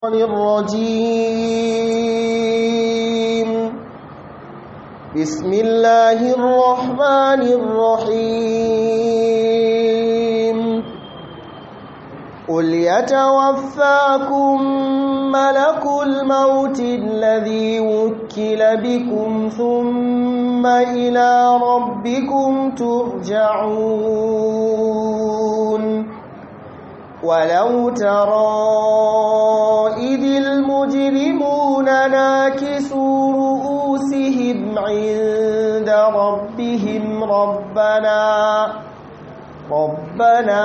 الرجيم بسم الله الرحمن الرحيم قل يتوفاكم ملك الموت الذي وكل بكم ثم إلى ربكم ترجعون ولو ترى إذ المجرمون ناكسوا رؤوسهم عند ربهم ربنا ربنا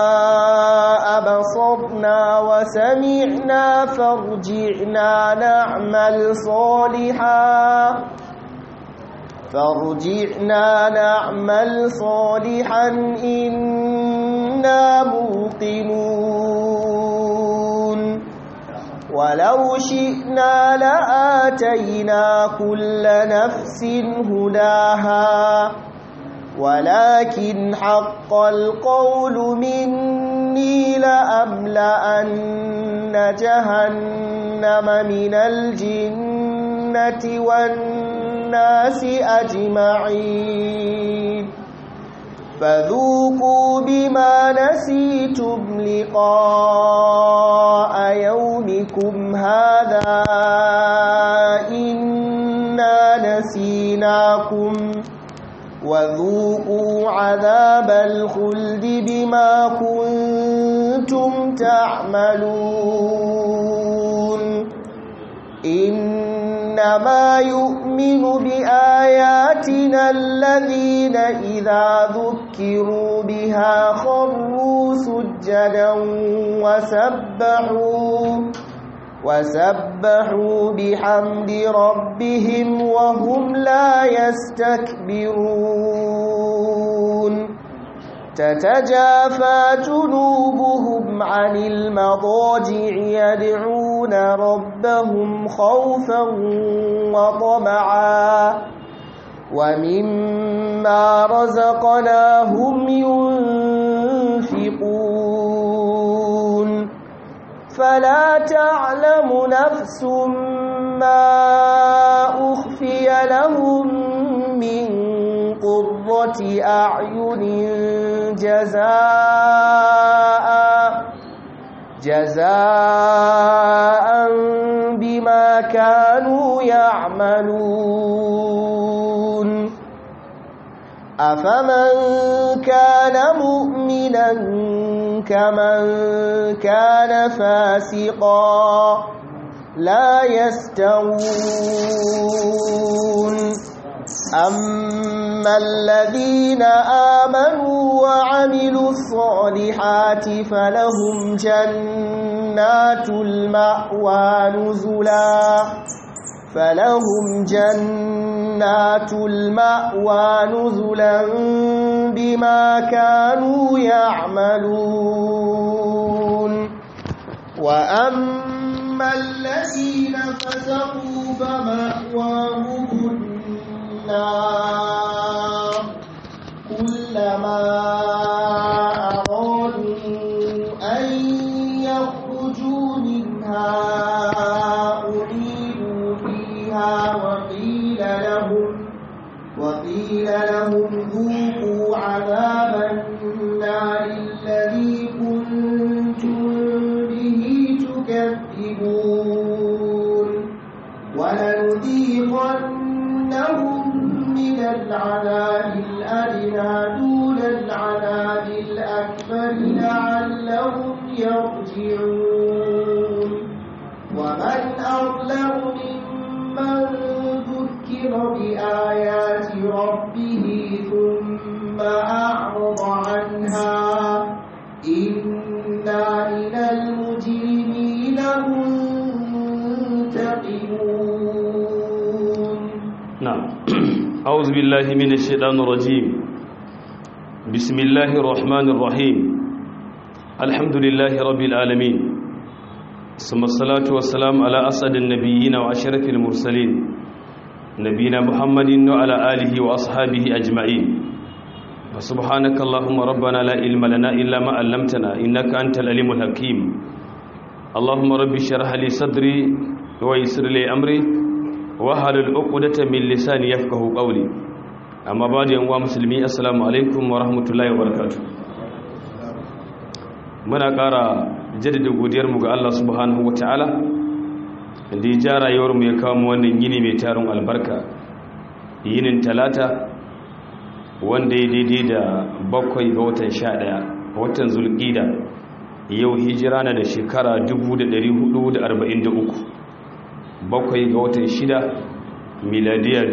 أبصرنا وسمعنا فارجعنا نعمل صالحا فارجعنا نعمل صالحا إنا موقنون ولو شئنا لآتينا كل نفس هداها ولكن حق القول مني لأملأن جهنم من الجنة والناس أجمعين فذوقوا بما نسيتم لقاء يومكم هذا إنا نسيناكم وذوقوا عذاب الخلد بما كنتم تعملون إنما يؤمن بآياتنا الذين إذا ذكروا بها خروا سجدا وسبحوا وسبحوا بحمد ربهم وهم لا يستكبرون تتجافى جنوبهم عن المضاجع يدعون ربهم خوفا وطمعا ومما رزقناهم ينفقون فلا تعلم نفس ما أخفي لهم من قرة أعين جزاء جزاء بما كانوا يعملون أفمن كان مؤمنا كمن كان فاسقا لا يستوون أما الذين آمنوا وعملوا الصالحات فلهم جنات المأوى نزلا فلهم جنات المأوى نزلا بما كانوا يعملون وأما الذين فسقوا فمأواهم النار كلما أرادوا أن يخرجوا منها أعيدوا فيها وقيل لهم وقيل لهم ذوقوا عذاب النار الذي كنتم به تكذبون ولنذيقنهم من العذاب الأدنى دون العذاب الأكبر لعلهم يرجعون ومن أظلم ممن ذكر بآيات ربه ثم أعرض عنها إنا من المجرمين منتقمون نعم أعوذ بالله من الشيطان الرجيم بسم الله الرحمن الرحيم الحمد لله رب العالمين ثم الصلاة والسلام على أسعد النبيين وأشرف المرسلين نبينا محمد وعلى آله وأصحابه أجمعين فسبحانك اللهم ربنا لا علم لنا إلا ما علمتنا إنك أنت العليم الحكيم اللهم رب اشرح لي صدري ويسر لي أمري wahalul uqdata min lisani yafqahu qawli amma ba da yanwa musulmi assalamu alaikum wa rahmatullahi wa barakatuh muna ƙara jaddada godiyar mu ga Allah subhanahu wataala da ya ja rayuwar mu ya kawo mu wannan yini mai tarin albarka yinin talata wanda ya daidai da bakwai ga watan 11 watan zulqida yau hijira na da shekara 1443 bakwai ga watan shida miladiya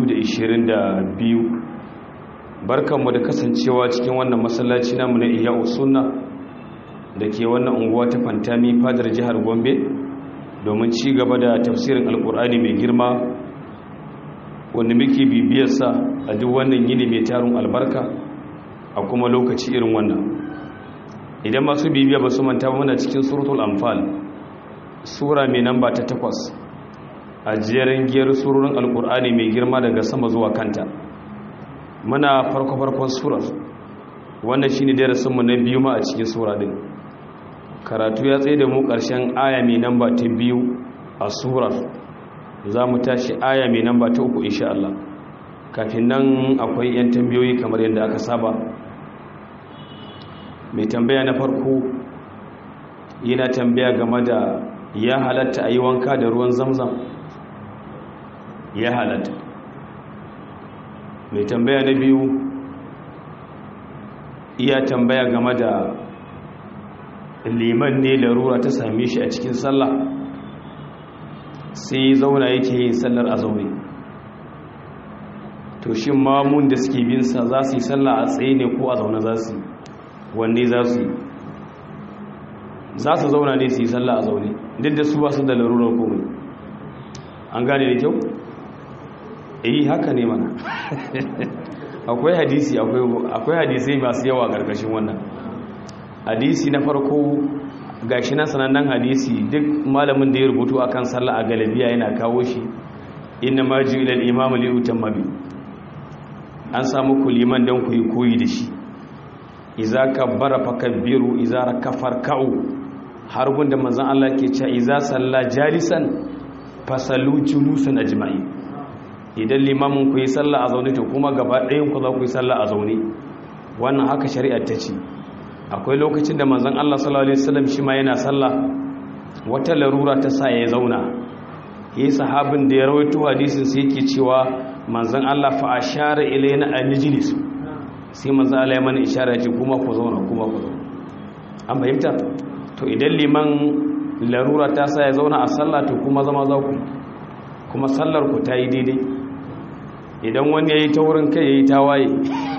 2022 barkanmu da kasancewa cikin wannan masallaci namu na iya sunna da ke wannan unguwa ta fantami fadar jihar gombe domin ci gaba da tafsirin alkur'ani mai girma wanda muke bibiyarsa a duk wannan yini mai tarin albarka a kuma lokaci irin wannan idan masu bibiya ba su manta muna cikin suratul amfal sura mai namba ta takwas a jerin giyar surorin alkur'ani mai girma daga sama zuwa kanta muna farko-farkon surar wannan shine darasinmu na biyu ma a cikin sura din karatu ya tsaye da mu ƙarshen aya mai namba ta biyu a surar za mu tashi aya mai namba ta uku insha Allah kafin nan akwai 'yan tambayoyi kamar yadda aka saba mai tambaya na farko yana tambaya game da ya halatta a yi wanka da ruwan zamzam ya halatta mai tambaya na biyu iya tambaya game da liman ne larura ta same shi a cikin sallah sai zauna yake yin sallar a zaune to shi mamun da suke binsa za su yi sallah a tsaye ne ko a zaune za su wanne za su yi za su zauna ne su yi sallah a zaune duk da su ba su da larurar komai an gane da kyau eh haka ne mana akwai hadisi akwai hadisai masu yawa karkashin wannan hadisi na farko gashi na sanannen hadisi duk malamin da ya rubutu akan sallah a galabiya yana kawo shi inna ma ji ilal imam li utamma bi an samu ku liman dan ku yi koyi da shi iza kabbara fakabbiru iza rakafar ka'u har gunda manzon Allah ke cewa iza salla jalisan fasalu julusan ajma'i idan limamin ku yi sallah a zaune to kuma gaba ɗayan ku za ku yi sallah a zaune wannan haka shari'ar ta ce akwai lokacin da manzon Allah sallallahu alaihi wasallam shi ma yana sallah wata larura ta sa ya zauna yi sahabin da ya rawaito hadisin sai yake cewa manzon Allah fa ashara ilayna an najlis sai manzon Allah ya mana ishara ya ce kuma ku zauna kuma ku zauna an fahimta to idan liman larura ta sa ya zauna a sallah to kuma zama za ku kuma sallar ku ta yi daidai idan wani ya yi ta wurin kai ya yi tawaye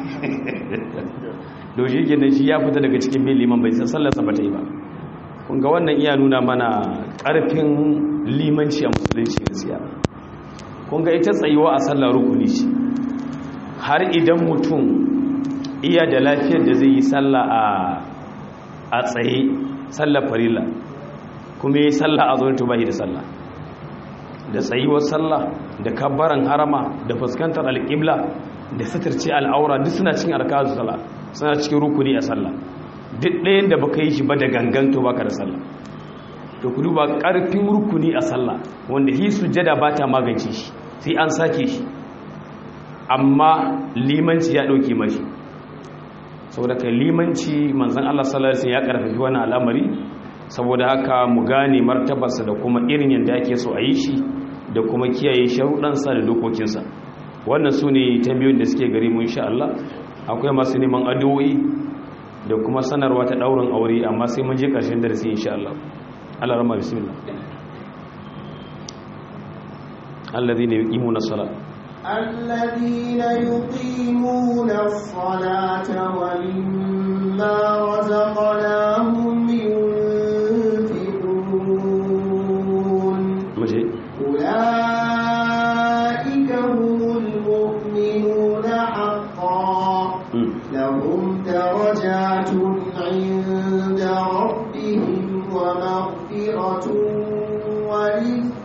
doshi gina shi ya fita daga cikin bin liman bai sallarsa ba ta yi ba kunga wannan iya nuna mana ƙarfin limanci a musulunci gaskiya kunga ita tsayuwa a sallar rukuni ce har idan mutum iya da lafiyar da zai yi sallah a tsaye sallar farila kuma yi sallah a zuwa tubahi da sallah da tsayuwar sallah da kabbaran harama da fuskantar alƙibla da sitirce al'aura duk suna cikin alkazu sallah suna cikin rukuni a sallah duk ɗayan da baka yi shi ba da gangan to baka da sallah to ku duba ƙarfin rukuni a sallah wanda hi sujjada ba ta magance shi sai an sake shi amma limanci ya ɗauke mashi saboda kai limanci manzon Allah sallallahu alaihi wasallam ya karfafi wannan al'amari saboda haka mu gane martabarsa da kuma irin yadda ake so a yi shi da kuma kiyaye sharuɗansa da dokokinsa wannan su ne tambayoyin da suke gari mu insha Allah akwai masu neman addu'o'i da kuma sanarwa ta ɗaurin aure amma sai mun je ƙarshen darasi insha Allah Allah rama bismillah alladhina yuqimuna as-salat الذين يقيمون الصلاة ومما رزقناهم ينفقون muje أولئك هم المؤمنون حقا mm. لهم درجات عند ربهم ومغفرة ورزق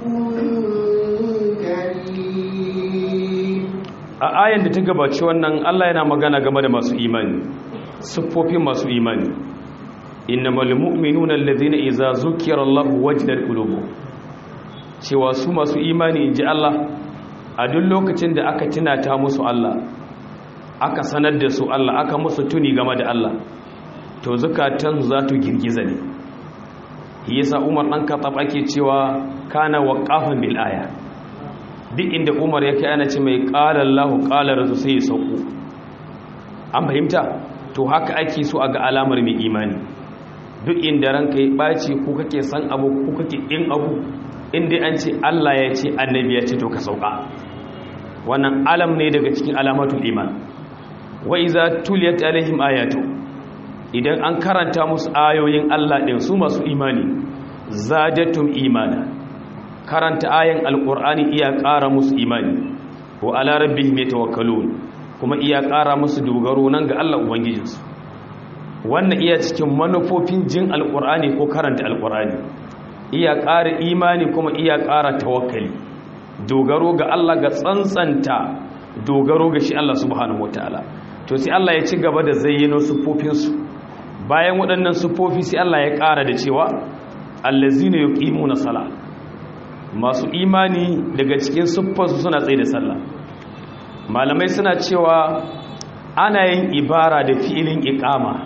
كريم a ayan da ta gabaci wannan Allah yana magana game da masu imani siffofin masu imani innamal mu'minuna alladhina idza zukira Allah wajilat qulubuhum cewa su masu imani inji Allah a duk lokacin da aka tunata musu Allah aka sanar da su Allah aka musu tuni game da Allah to zukatan za tu girgiza ne yasa Umar dan Khattab ake cewa kana waqafan bil aya duk inda Umar yake ana ce mai qala Allah qala rasul sai ya sauko an fahimta to haka ake so a ga alamar mai imani duk inda ranka ya ɓaci ko kake san abu ko kake in abu inda an ce Allah ya ce annabi ya ce to ka sauka wannan alam ne daga cikin alamatul iman wa iza tuliyat alaihim ayatu idan an karanta musu ayoyin Allah din su masu imani zadatum imana karanta ayan alqur'ani iya ƙara musu imani wa ala rabbihim yatawakkalun kuma iya ƙara musu dogaro nan ga Allah ubangijinsu wannan iya cikin manufofin jin alƙur'ani ko karanta alƙur'ani iya ƙara imani kuma iya ƙara tawakkali dogaro ga Allah ga tsantsanta dogaro ga shi Allah subhanahu wataala to sai Allah ya ci gaba da zayyano sufofinsu bayan waɗannan sufofi sai Allah ya ƙara da cewa allazina yuqimuna sala masu imani daga cikin siffarsu suna tsaye da sallah malamai suna cewa ana yin ibara da fi'ilin iqama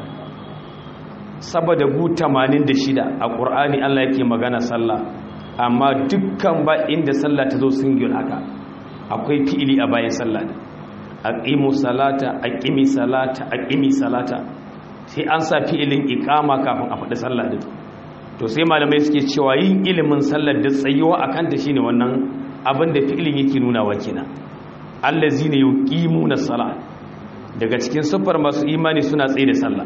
saboda gu 86 a ƙur'ani Allah yake magana sallah amma dukkan ba inda sallah ta zo single haka akwai fi'ili a bayan sallah ne aqimu salata aqimi salata aqimi salata sai an sa fi'ilin iqama kafin a faɗi sallah din to sai malamai suke cewa yin ilimin sallar da tsayuwa akan ta shine wannan abin da fi'ilin yake nuna wa kina allazina yuqimuna salat daga cikin sufar masu imani suna tsaye da sallah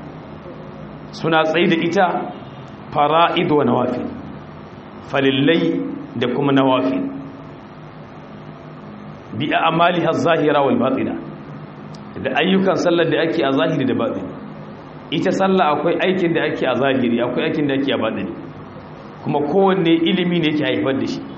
suna tsaye da ita fara'id wa nawafil falillai da kuma nawafil bi a'maliha zahira wal batina da ayyukan sallar da ake a zahiri da batini ita sallah akwai aikin da ake a zahiri akwai aikin da ake a batini kuma kowanne ilimi ne yake haifar da shi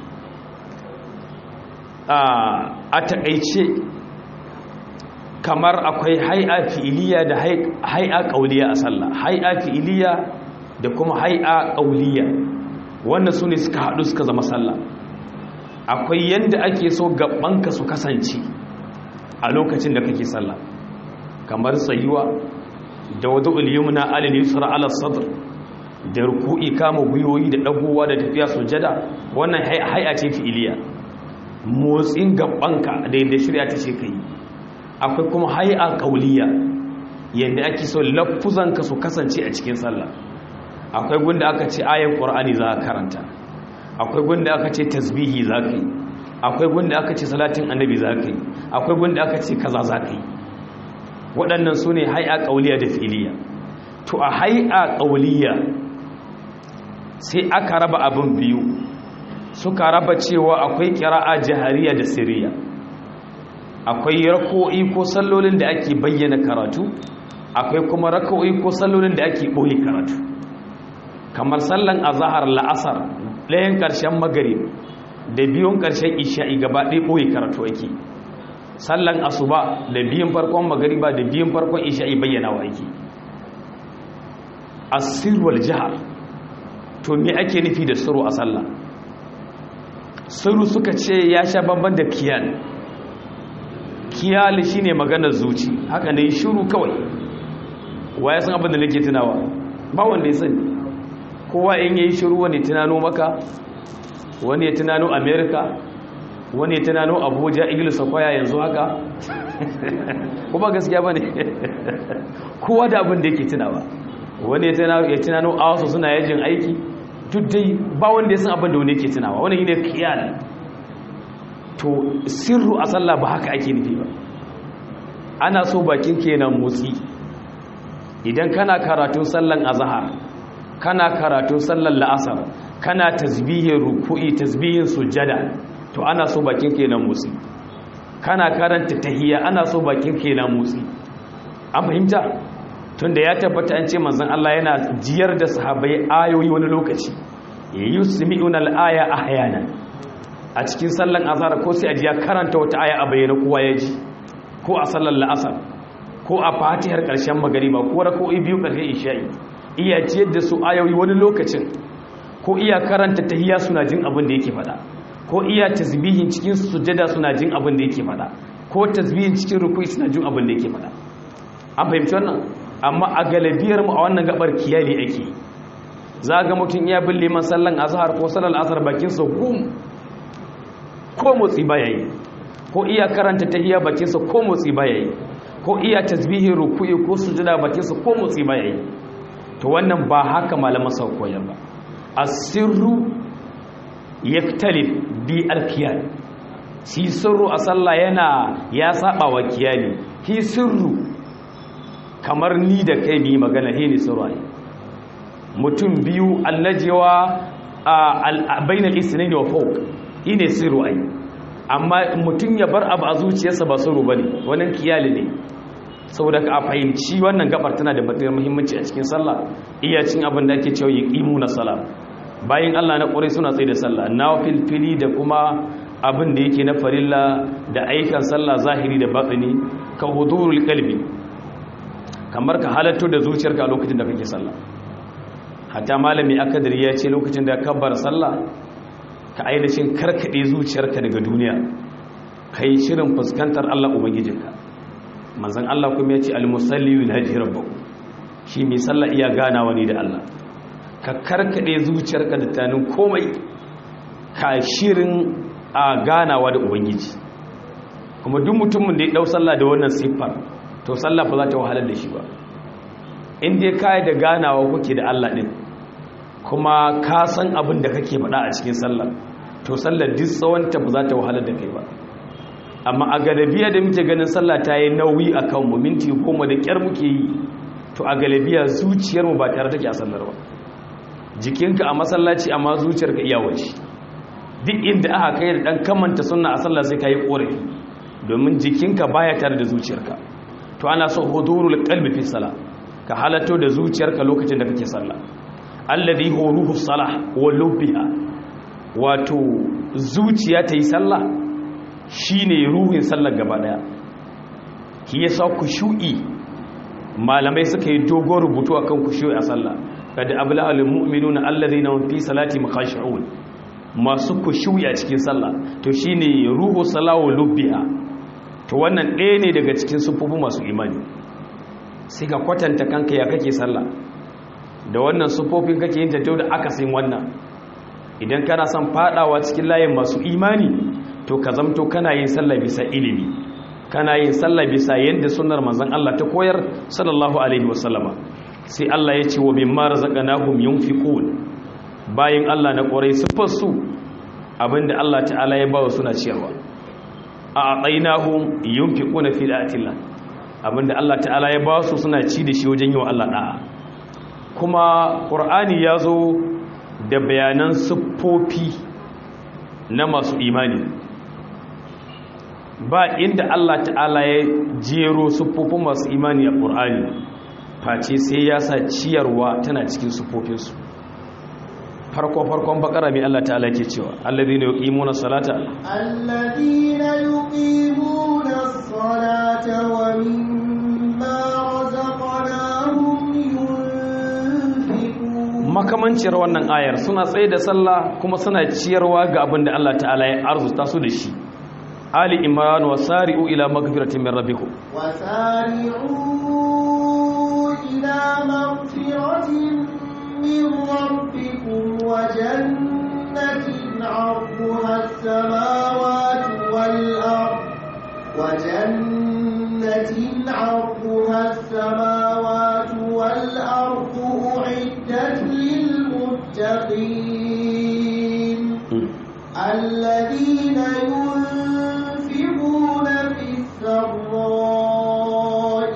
a takaice kamar akwai hai'a fi'iliya da hai'a ƙauliya a sallah hai'a fi'iliya da kuma hai'a ƙauliya wannan su ne suka haɗu suka zama sallah akwai yadda ake so gabanka su kasance a lokacin da kake sallah kamar tsayuwa da wadda uliyumna alil yusra ala sadr da ruku'i kama gwiwoyi da dagowa da tafiya sujada wannan hai'a ce fi'iliya motsin gabanka da yadda shirya ta ce kai akwai kuma hai'a kauliya yadda ake so lafuzanka su kasance a cikin sallah akwai gunda aka ce ayan qur'ani za ka karanta akwai gunda aka ce tasbihi za ka yi akwai gunda aka ce salatin annabi za ka yi akwai gunda aka ce kaza za ka yi waɗannan su ne hai'a kauliya da filiya to a hai'a kauliya sai aka raba abin biyu suka raba cewa akwai kira'a jahariya da siriya akwai rako'i ko sallolin da ake bayyana karatu akwai kuma rako'i ko sallolin da ake ɓoye karatu kamar sallan azahar la'asar ɗayan ƙarshen magari da biyun ƙarshen isha'i gaba ɗaya ɓoye karatu ake sallan asuba da biyun farkon magariba da biyun farkon isha'i bayyana wa ake asirwal jihar to me ake nufi da suru a sallah suru suka ce ya sha bamban da kiyal kiyal shine maganar zuci haka ne shiru kawai waye san abin da nake tunawa ba wanda ya sani kowa in yayi shiru wani tunano maka wani ya tunano america wani ya tunano abuja ingilish kwaya yanzu haka kuma gaskiya bane kowa da abin da yake tunawa wani ya tunano a wasu suna yajin aiki duk dai ba wanda ya san abin da wani yake tunawa wani yi ne kiyal to sirru a sallah ba haka ake nufi ba ana so bakin kenan motsi idan kana karatun sallan azhar kana karatun sallan la'asar kana tasbihin ruku'i tasbihin sujada to ana so bakin kenan motsi kana karanta tahiyya ana so bakin kenan motsi an fahimta tunda ya tabbata an ce manzon Allah yana jiyar da sahabbai ayoyi wani lokaci yusmi'una al-aya ahyana a cikin sallan azhar ko sai ajiya karanta wata aya a bayyana kowa ya ji ko a sallar la'asar ko a fatihar ƙarshen magariba ko rako'i biyu ƙarshen isha'i iya ciyar da su ayoyi wani lokacin ko iya karanta tahiyya suna jin abin da yake faɗa ko iya tasbihin cikin sujada suna jin abin da yake faɗa ko tasbihin cikin rukui suna jin abin da yake faɗa an fahimci wannan amma a galibiyar mu a wannan gabar kiyali ake za ga mutum iya bin liman sallan azhar ko sallar asar bakin sa gum ko motsi baya yi ko iya karanta tahiyya bakin sa ko motsi baya yi ko iya tasbihin rukui ko sujada bakin sa ko motsi baya yi to wannan ba haka malaman sa koyar ba asirru yaktalif bi alkiyal shi sirru a sallah yana ya saba wa kiyali shi sirru kamar ni da kai bi magana he ne sirru ai mutum biyu allajewa a bainal isnaini wa fawq shi ne sirru ai amma mutum ya bar abu a zuciyarsa ba sirru bane wannan kiyali ne saboda ka fahimci wannan gabar tana da batsayar muhimmanci a cikin sallah iya cin abin da ake cewa na salat bayan Allah na ƙwarai suna tsaye da sallah na filfili da kuma abin da yake na farilla da aikan sallah zahiri da batsini ka hudurul kalbi kamar ka halatto da zuciyarka a lokacin da kake sallah hatta malami akadir ya ce lokacin da kabbar sallah ka ainihin karkade zuciyarka daga duniya kai shirin fuskantar Allah ubangijinka manzon Allah kuma ya ce al-musalli yunhaji rabbahu shi mai sallah iya ganawa ne da Allah ka karkade zuciyarka da tanin komai ka shirin a ganawa da ubangiji kuma duk mutumin da ya dau sallah da wannan siffar to sallah ba za ta wahalar da shi ba in dai kai da ganawa kuke da Allah din kuma ka san abin da kake faɗa a cikin sallah to sallar duk tsawonta ba za ta wahalar da kai ba amma a galabiya da muke ganin sallah ta yi nauyi a kanmu minti goma da kyar muke yi to a galabiya zuciyarmu ba tare take a sallar ba jikinka a masallaci amma zuciyarka iya waje duk inda aka kai da dan kamanta sunna a sallah sai kai korafi domin jikinka baya tare da zuciyarka to ana so hudurul qalbi fi salah ka halatto da zuciyarka lokacin da kake sallah alladhi huwa ruhu salah wa lubbiha wato zuciya ta yi sallah shine ruhin sallar gaba daya ki yasa kushu'i malamai suka yi dogon rubutu akan kushu'i a sallah kada abla al mu'minuna alladhina hum fi salati khashi'un masu kushu'i a cikin sallah to shine ruhu salawu lubbiha to wannan ɗaya ne daga cikin sufufu masu imani sai ka kwatanta kanka ya kake sallah da wannan sufofin kake yin tattau da akasin wannan idan kana son fadawa cikin layin masu imani to ka zamto kana yin sallah bisa ilimi kana yin sallah bisa yadda sunnar manzon Allah ta koyar sallallahu alaihi wasallama sai Allah ya ce wa mimma razaqnahum yunfiqun bayin Allah na korai sufar su abinda Allah ta'ala ya bawa suna ciyarwa a atainahum yunfiquna fi da'atillah abinda Allah ta'ala ya bawa su suna ci da shi wajen yi wa Allah da'a kuma qur'ani ya zo da bayanan siffofi na masu imani ba inda Allah ta'ala ya jero siffofin masu imani a ƙur'ani face sai ya sa ciyarwa tana cikin siffofinsu farko-farkon bakara mai Allah ta'ala ke cewa allazi ne yuqimuna salata alladhina yuqimuna salata wa mimma razaqnahum yunfiqun makamanciyar wannan ayar suna tsaye da sallah kuma suna ciyarwa ga abin da Allah ta'ala ya arzuta su da shi ali imran wa sari'u ila magfiratin min rabbikum wa sari'u ila magfiratin min rabbikum wa jannatin 'arduha as-samawati wal ard wa jannatin 'arduha as-samawati wal ard u'iddat lil muttaqin الذين ينفقون في السراء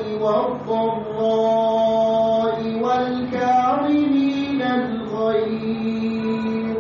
والضراء والكاظمين الغيظ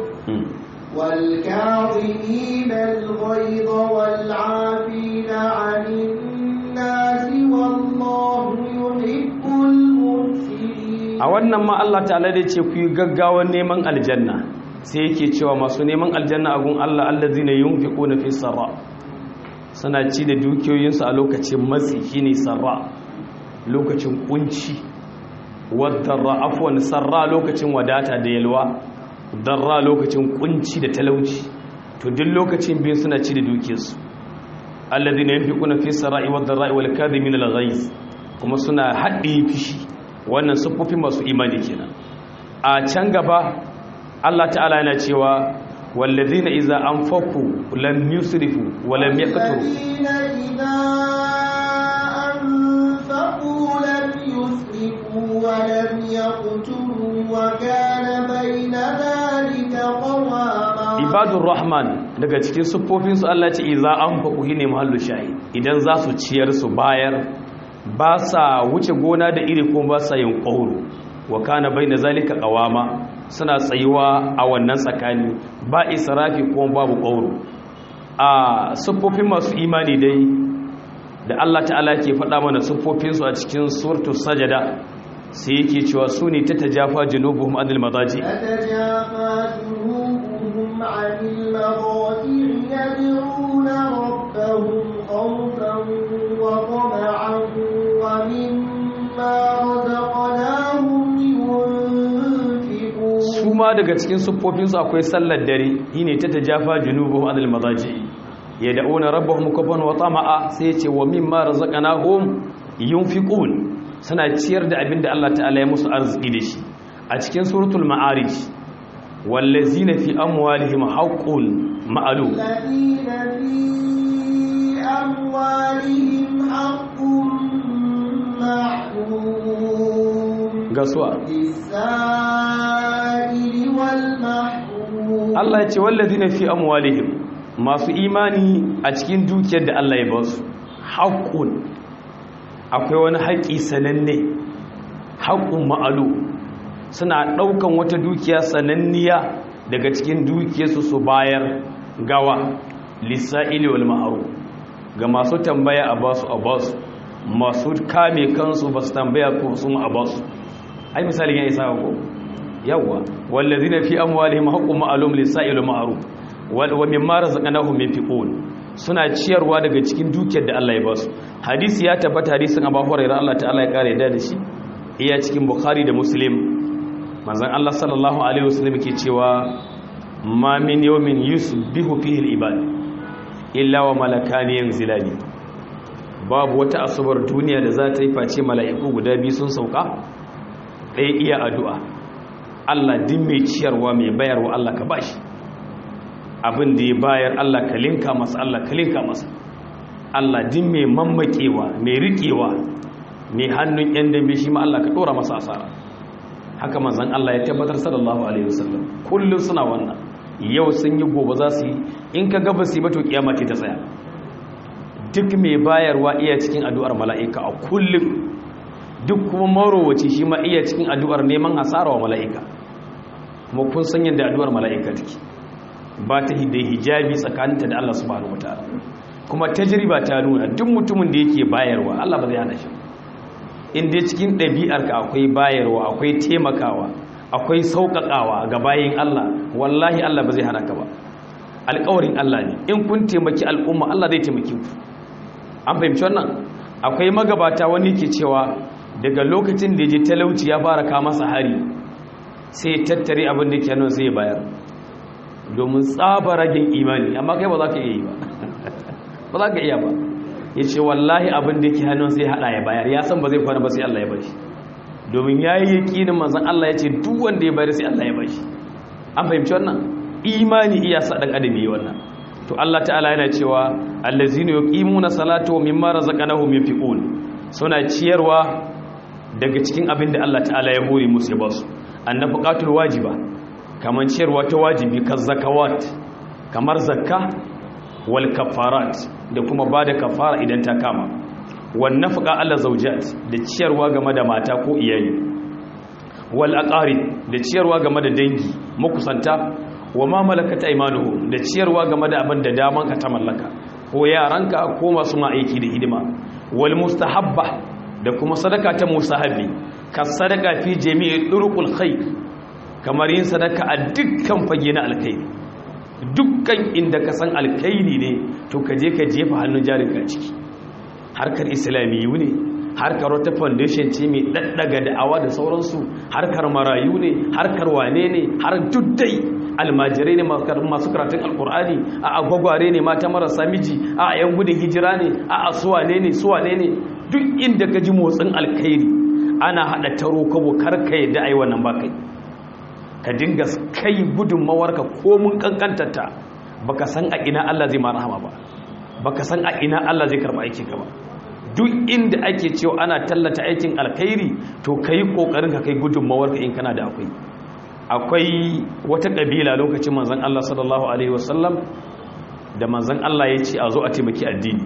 والكاظمين الغيظ والعافين عن الناس والله يحب المحسنين a wannan ma Allah ta'ala da ce ku yi gaggawan neman aljanna sai yake cewa masu neman aljanna a gun Allah allazina yunfiquna fi sarra suna ci da dukiyoyinsu a lokacin matsi shine sarra lokacin kunci wadarra afwan sarra lokacin wadata da yalwa darra lokacin kunci da talauci to duk lokacin biyu suna ci da dukiyarsu alladhina yunfiquna fi sarai wad darai wal kadhimin al ghaiz kuma suna haɗe fishi wannan siffofin masu imani kenan a can gaba Allah ta'ala yana cewa wallazina idza anfaqu lam yusrifu wa lam yaqturu الذين إذا أنفقوا لم يسرفوا ولم يقتروا وكان بين ذلك قواما ibadur rahman daga cikin siffofinsu Allah ce idza anfaqu hine mahallu shayi idan za su ciyar su bayar ba sa wuce gona da iri kuma ba sa yin ƙauro wa kana bai da zalika ƙawama suna tsayuwa a wannan tsakani ba israfi kuma babu ƙauro a siffofin masu imani dai da Allah ta'ala ke faɗa mana siffofinsu a cikin surtu sajada sai yake cewa su ne ta tajafa junubuhum anil madaji تتجافى جنوبهم عن المضاجع يدعون ربهم خوفا وطمعا ومما رزقناهم ينفقون su ma daga cikin siffofinsu akwai sallar dare shine ta tajafa junubuhum anil madaji yad'una rabbahum khawfan wa tama'a sai ce wa mimma razaqnahum yunfiqun suna ciyar da abin da Allah ta'ala ya musu arziki da shi a cikin suratul ma'arij wallazina fi amwalihim haqqun ma'lum الذين في أموالهم حق معلوم gasuwa للسائل والمحروم Allah ya ce wallazina fi amwalihim masu imani a cikin dukiyar da Allah ya ba su haqqun akwai wani haƙi sananne haqqun ma'alu suna ɗaukan wata dukiya sananniya daga cikin dukiyarsu su bayar gawa lisa'ili wal ma'aru ga masu tambaya a basu a basu masu kame kansu ba su tambaya ko sun a basu ai misali ya isa ko yawa wallazina fi amwalihim haqqun ma'lum lisa'il ma'ruf wa mimma razaqnahum yunfiqun suna ciyarwa daga cikin dukiyar da Allah ya ba su hadisi ya tabbata hadisin Abu Hurairah Allah ta'ala ya kare da shi iya cikin Bukhari da Muslim manzon Allah sallallahu alaihi wasallam yake cewa ma min yawmin yusbihu fihi al-ibad illa wa malakani yanzilani babu wata asubar duniya da za ta yi face mala'iku guda biyu sun sauka ɗaya iya addu'a Allah din mai ciyarwa mai bayarwa Allah ka bashi abin da ya bayar Allah ka linka masa Allah ka linka masa Allah din mai mammakewa mai riƙewa mai hannun yan dambe shi ma Allah ka ɗora masa asara haka manzan Allah ya tabbatar sallallahu alaihi wasallam kullum suna wannan yau sun yi gobe za su yi in ka gaba su yi ba to kiyama ce ta tsaya duk mai bayarwa iya cikin addu'ar mala'ika a kullum duk kuma marowaci shi ma iya cikin addu'ar neman hasara wa mala'ika kuma kun san yadda addu'ar mala'ika take ba ta hidai hijabi tsakaninta da Allah subhanahu wataala kuma tajriba ta nuna duk mutumin da yake bayarwa Allah ba zai hana shi in dai cikin ɗabi'arka akwai bayarwa akwai taimakawa akwai sauƙaƙawa ga bayin Allah wallahi Allah ba zai hana ka ba alƙawarin Allah ne in kun taimaki al'umma Allah zai taimaki ku an fahimci wannan akwai magabata wani ke cewa daga lokacin da je talauci ya fara kama masa hari sai ya tattare abin da ke nan sai ya bayar domin tsaba ragin imani amma kai ba za ka iya yi ba ba za ka iya ba ya ce wallahi abin da ke hannun sai hada ya bayar ya san ba zai kwana ba sai Allah ya bashi domin ya yi yakinin manzan Allah ya ce duk wanda ya bayar sai Allah ya bashi an fahimci wannan imani iya sa dan adam yi wannan to Allah ta'ala yana cewa allazina yuqimuna salata wa mimma razaqnahum yunfiqun suna ciyarwa daga cikin abin da Allah ta'ala ya hore musu ya basu annafaqatul wajiba kamar ciyarwa ta wajibi kan zakawat kamar zakka wal kafarat da kuma bada kafara idan ta kama wan nafaqa ala zawjat da ciyarwa game da mata ko iyali wal aqarib da ciyarwa game da dangi makusanta wa ma malakat aymanuhum da ciyarwa game da abin da daman ka ta mallaka ko yaranka ko masu ma aiki da hidima wal mustahabba da kuma sadaka ta musahabi ka sadaka fi jami'i durqul khair kamar yin sadaka a dukkan fage na alkhairi dukkan inda ka san alkhairi ne to ka je ka jefa hannun jarinka ciki harkar islamiyu ne harkar wata foundation ce mai daddaga da'awa da sauransu harkar marayu ne harkar wane ne har duddai almajirai ne masu karatun alkur'ani a agwagware ne mata marasa miji a yan gudun hijira ne a suwane ne suwane ne duk inda ka ji motsin alkhairi ana haɗa taro kabo karka yadda a yi wannan ba kai ka dinga kai gudunmawarka komun kankantarta baka san a ina Allah zai ma rahama ba baka san a ina Allah zai karba aikin ka ba duk inda ake cewa ana tallata aikin alkhairi to kai kokarin ka kai gudunmawarka in kana da akwai akwai wata kabila lokacin manzon Allah sallallahu alaihi wasallam da manzon Allah ya ce a zo a taimaki addini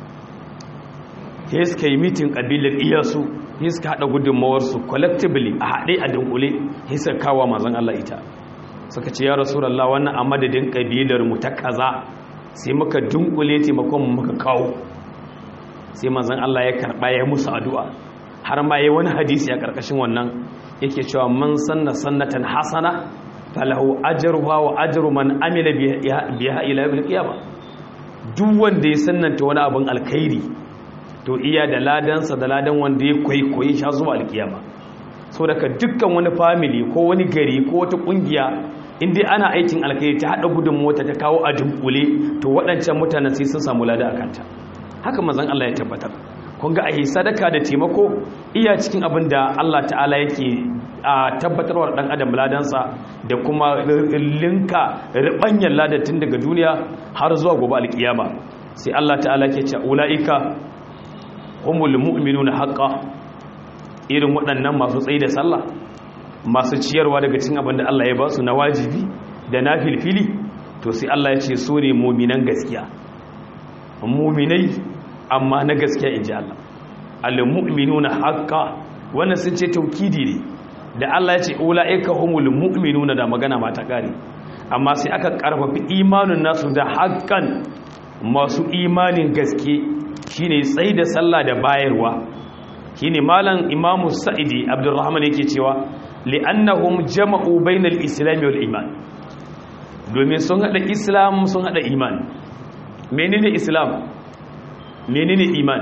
sai suka yi mitin kabilar iyasu sai suka haɗa gudunmawarsu collectively a haɗe a dunkule sai suka kawo manzon Allah ita suka ce ya rasulallah wannan a madadin kabilar mu ta kaza sai muka dunkule taimakon mu muka kawo sai manzon Allah ya karɓa ya musu addu'a har ma yayi wani hadisi a karkashin wannan yake cewa man sanna sannatan hasana falahu ajruha wa ajru man amila biha ila yawmil qiyamah duk wanda ya sannanta wani abin alkhairi to iya da ladansa da ladan wanda ya kwaikwayi sha zuwa alkiyama so daga dukkan wani family ko wani gari ko wata kungiya inda ana aikin alkhairi ta hada gudun mota ta kawo a dunkule to waɗancan mutanen sai sun samu lada a kanta haka mazan Allah ya tabbatar kun ga ayi sadaka da taimako iya cikin abin da Allah ta'ala yake a tabbatarwar dan adam ladansa da kuma linka ribanyan ladatin daga duniya har zuwa gobe alkiyama sai Allah ta'ala ke ce ulaika humul mu'minuna haqqan irin waɗannan masu tsayi da sallah masu ciyarwa daga cikin abin da Allah ya ba su na wajibi da na filfili to sai Allah ya ce so ne muminan gaskiya muminai amma na gaskiya in ji Allah al-mu'minuna haqqa wannan sun ce taukidi ne da Allah ya ce ulaika humul mu'minuna da magana ma ta kare amma sai aka karfafi imanin nasu da haqqan masu imanin gaske shine tsayi da sallah da bayarwa shine malam imamu sa'idi abdurrahman yake cewa li'annahum jama'u bainal islam wal iman domin sun hada islam sun hada iman menene islam menene iman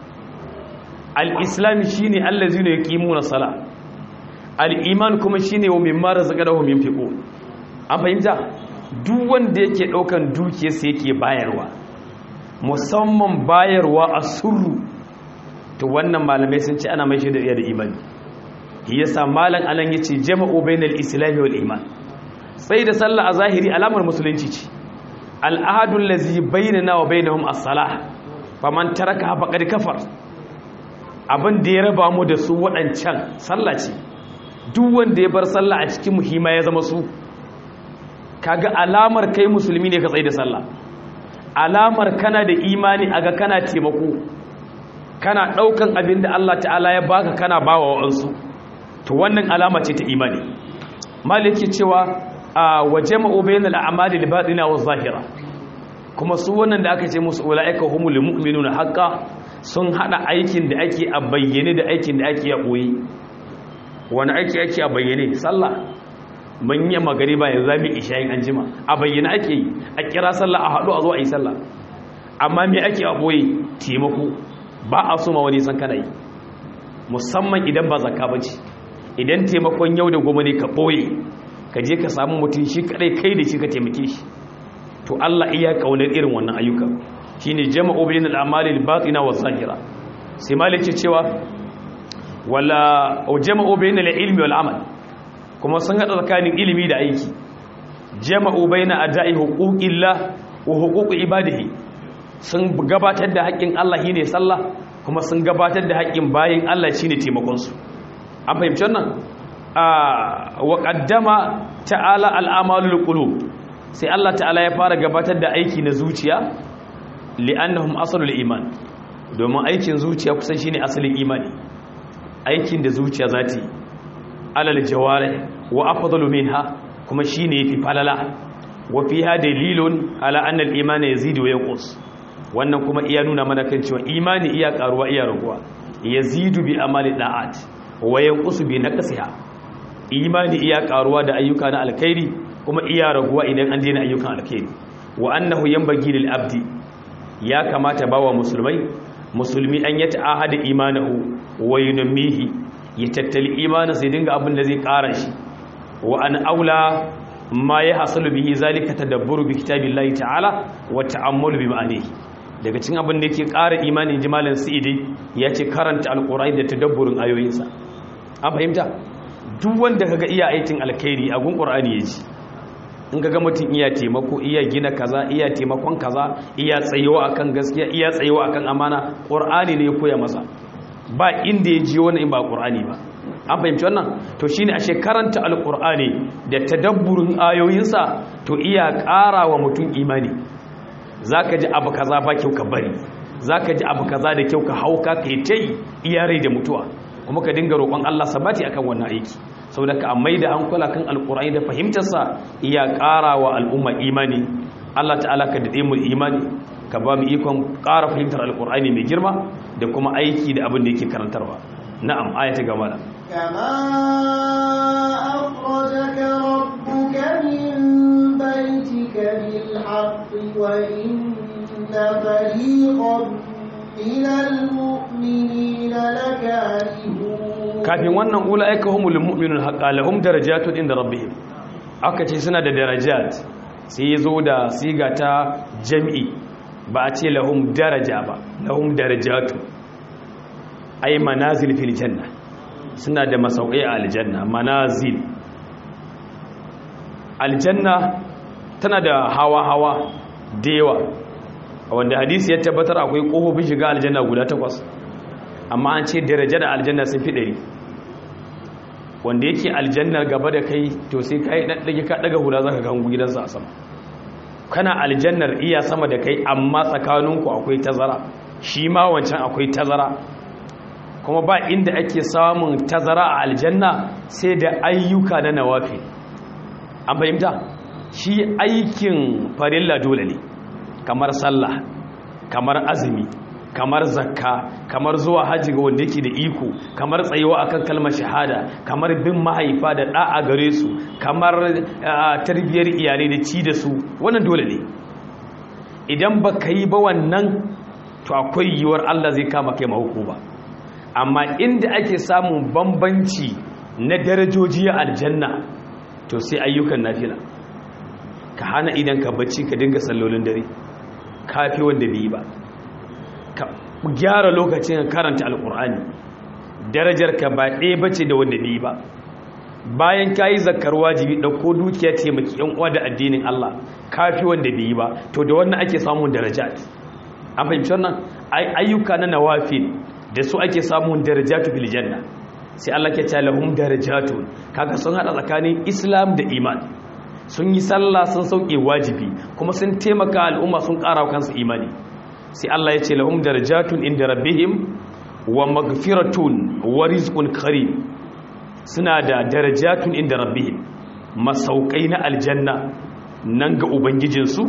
al-islam shine allazina yuqimuna sala al-iman kuma shine wa mimma razaqnahum yunfiqun an fahimta duk wanda yake daukan dukiyarsa yake bayarwa musamman bayarwa a surru to wannan malamai sun ce ana mai shi da iya da imani yasa malam anan yace jama'u bainal islam wal iman sai da sallah a zahiri alamar musulunci ce al'adul ladzi bainana wa bainahum as-salah faman taraka faqad kafar abin da ya raba mu da su waɗancan sallah ce duk wanda ya bar sallah a cikin muhimma ya zama su kaga alamar kai musulmi ne ka tsaye da sallah alamar kana da imani aga kana taimako kana daukan abin da Allah ta'ala ya baka kana bawa wa'ansu to wannan alama ce ta imani maliki cewa a waje ma'ubayin al'amali libatina wa zahira kuma su wannan da aka ce musu ula'ika humul mu'minuna haqqa sun hada aikin da ake a bayyane da aikin da ake a boye wani aiki ake a bayyane sallah mun yi magariba yanzu zamu ishayin anjima a bayyane ake yi a kira sallah a hadu a zo a yi sallah amma me ake a boye taimako ba a so ma wani san kana yi musamman idan ba zakka bace idan taimakon yau da gobe ne ka boye ka je ka samu mutum shi kadai kai da shi ka taimake shi to Allah iya kaunar irin wannan ayyuka shine jama'u bainal a'mali al-batina wa zahira sai malike cewa wala jama'u bainal ilmi wal amal kuma sun hada tsakanin ilimi da aiki jama'u baina ada'i huquqillah wa huquqi ibadihi sun gabatar da haƙƙin Allah shine sallah kuma sun gabatar da haƙƙin bayin Allah shine taimakon su an fahimci wannan wa qaddama ta'ala al'amalul qulub sai Allah ta'ala ya fara gabatar da aiki na zuciya li'annahum aslul iman domin aikin zuciya kusan shine asalin imani aikin da zuciya zati alal jawarih wa afdalu minha kuma shine yafi falala wa fiha dalilun ala anna al-iman yazidu wa yanqus wannan kuma iya nuna mana kan cewa imani iya karuwa iya raguwa yazidu bi amali da'at wa yanqusu bi naqsiha imani iya karuwa da ayyuka na alkhairi kuma iya raguwa idan an daina ayyukan alkhairi wa annahu yanbaghi lil abdi ya kamata bawa musulmai musulmi an yata ahada imanahu wa yunmihi ya tattali imanin sai dinga abin da zai ƙara shi wa an aula ma ya hasalu bihi zalika tadabburu bi kitabillahi ta'ala wa ta'ammulu bi ma'anihi daga cikin abin da yake ƙara imani jimalin sa'idi ya ce karanta alƙur'ani da tadabburin ayoyinsa an fahimta duk wanda kaga iya aikin alkhairi a gun ƙur'ani ya ji in kaga mutum iya taimako iya gina kaza iya taimakon kaza iya tsayewa akan gaskiya iya tsayewa akan amana ƙur'ani ne ya koya masa ba inda ya ji wani in ba ƙur'ani ba an fahimci wannan to shine ashe karanta alƙur'ani da tadabburin ayoyinsa to iya ƙara wa mutum imani zaka ji abu kaza ba kyau ka bari zaka ji abu kaza da kyau ka hauka kai tai iya rai da mutuwa kuma ka dinga roƙon Allah sabati akan wannan aiki saboda ka amai da an kula kan alƙur'ani da fahimtarsa iya ƙara wa al'umma imani Allah ta'ala ka dade mu imani ka ba mu ikon ƙara fahimtar alƙur'ani mai girma da kuma aiki da abin da yake karantarwa na'am aya ta gaba كما أخرجك ربك من بيتك بالحق وإن فريقا من المؤمنين لكارهون kafin wannan ulaika humul mu'minun haqqan lahum darajatun inda rabbihim aka ce suna da darajat sai yazo da siga ta jami'i ba a ce lahum daraja ba lahum darajatu ay manazil fil janna suna da masaukai a aljanna manazil aljanna tana da hawa-hawa da yawa wanda hadisi ya tabbatar akwai ƙofofin shiga aljanna guda takwas amma an ce daraja da aljanna sun fi ɗari wanda yake aljannar gaba da kai to sai ka yi ɗaɗɗage ka ɗaga hula za ka gangu gidansa a sama kana aljannar iya sama da kai amma tsakaninku akwai tazara shi ma wancan akwai tazara kuma ba inda ake samun tazara a aljanna sai da ayyuka na nawafi an fahimta shi aikin farilla dole ne kamar sallah kamar azumi kamar zakka kamar zuwa hajji ga wanda yake da iko kamar tsayuwa akan kalmar shahada kamar bin mahaifa da da'a gare su kamar tarbiyyar iyalai da ci da su wannan dole ne idan ba ka yi ba wannan to akwai yiwuwar Allah zai kama kai mahuku ba amma inda ake samun bambanci na darajoji a aljanna to sai ayyukan nafila ka hana idan ka bacci ka dinga sallolin dare kafi wanda bai yi ba ka gyara lokacin karanta alkur'ani darajar ka ba ɗaya bace da wanda bai yi ba bayan ka yi zakar wajibi ɗauko dukiya taimaki yan uwa da addinin Allah kafi wanda bai yi ba to da wannan ake samun darajat an fahimci wannan ayyuka na nawafil da su ake samun darajatu fil janna sai Allah ke cewa lahum darajatun kaga sun hada tsakanin islam da iman sun yi sallah sun sauke wajibi kuma sun taimaka al'umma sun ƙara kansu imani sai Allah ya ce lahum darajatun inda rabbihim wa maghfiratun wa rizqun karim suna da darajatun inda rabbihim masaukai na aljanna nan ga ubangijinsu